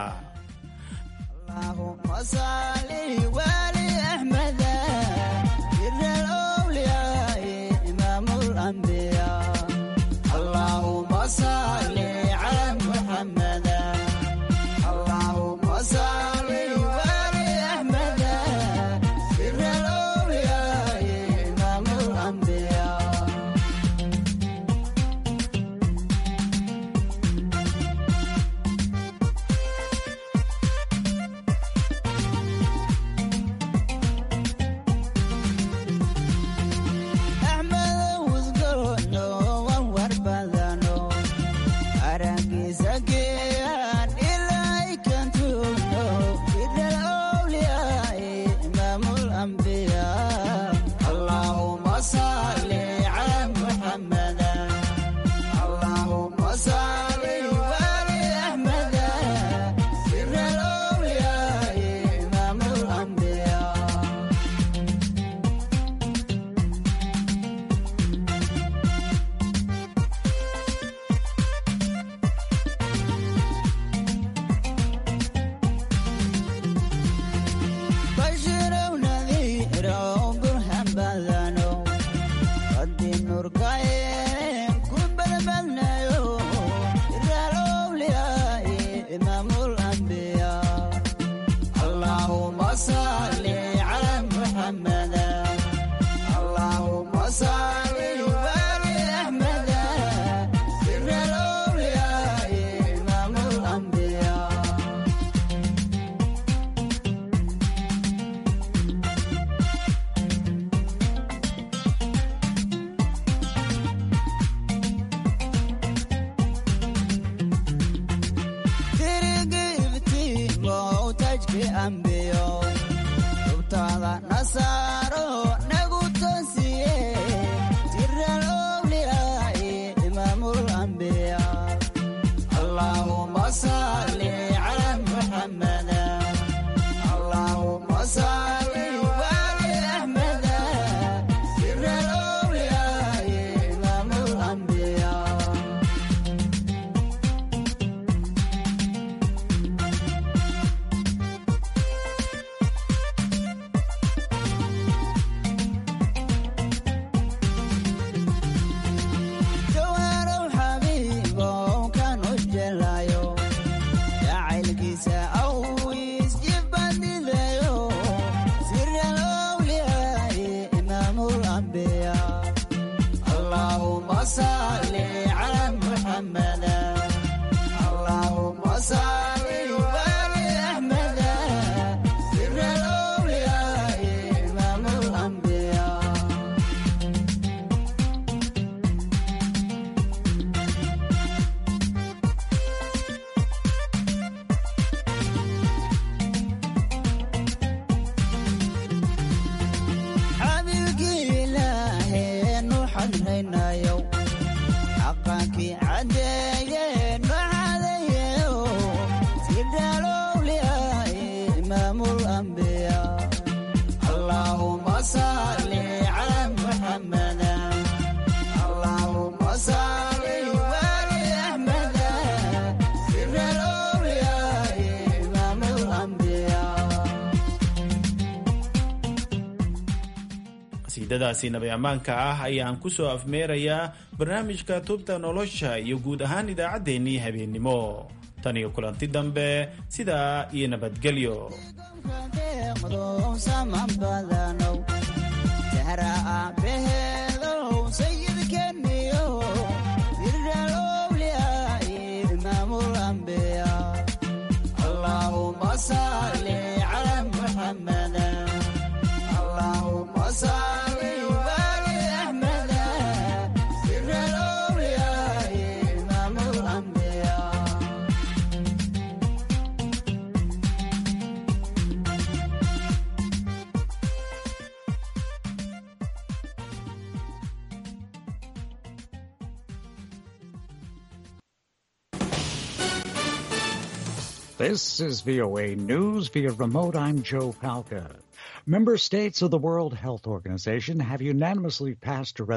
S3: qur'aankii caddeeyeen maxadayeyo sidhalowliyaay imaamul ambiya allaahuma salli cala muxamada allaahuma salli wali axmada sidhalowliyaay imaamul ambiya
S17: qasiidadaasi nabi ammaanka ah ayaan ku soo afmeerayaa barnaamijka tubta nolosha iyo guud ahaan idaacaddeenii habeennimo tan iyo kulanti dambe sidaa iyo nabadgelyo
S3: deeqdow sama badanow jahra aabaheedow sayidkeniyo irdhalowliyaay imaamul ambiya allaahuma salli cala muxamada allaahuma salli wali axmada irdhalowliyaay imaamul ambiya
S7: This is VOA News via remote. I'm Joe Palca. Member states of the World Health Organization have unanimously passed a resolution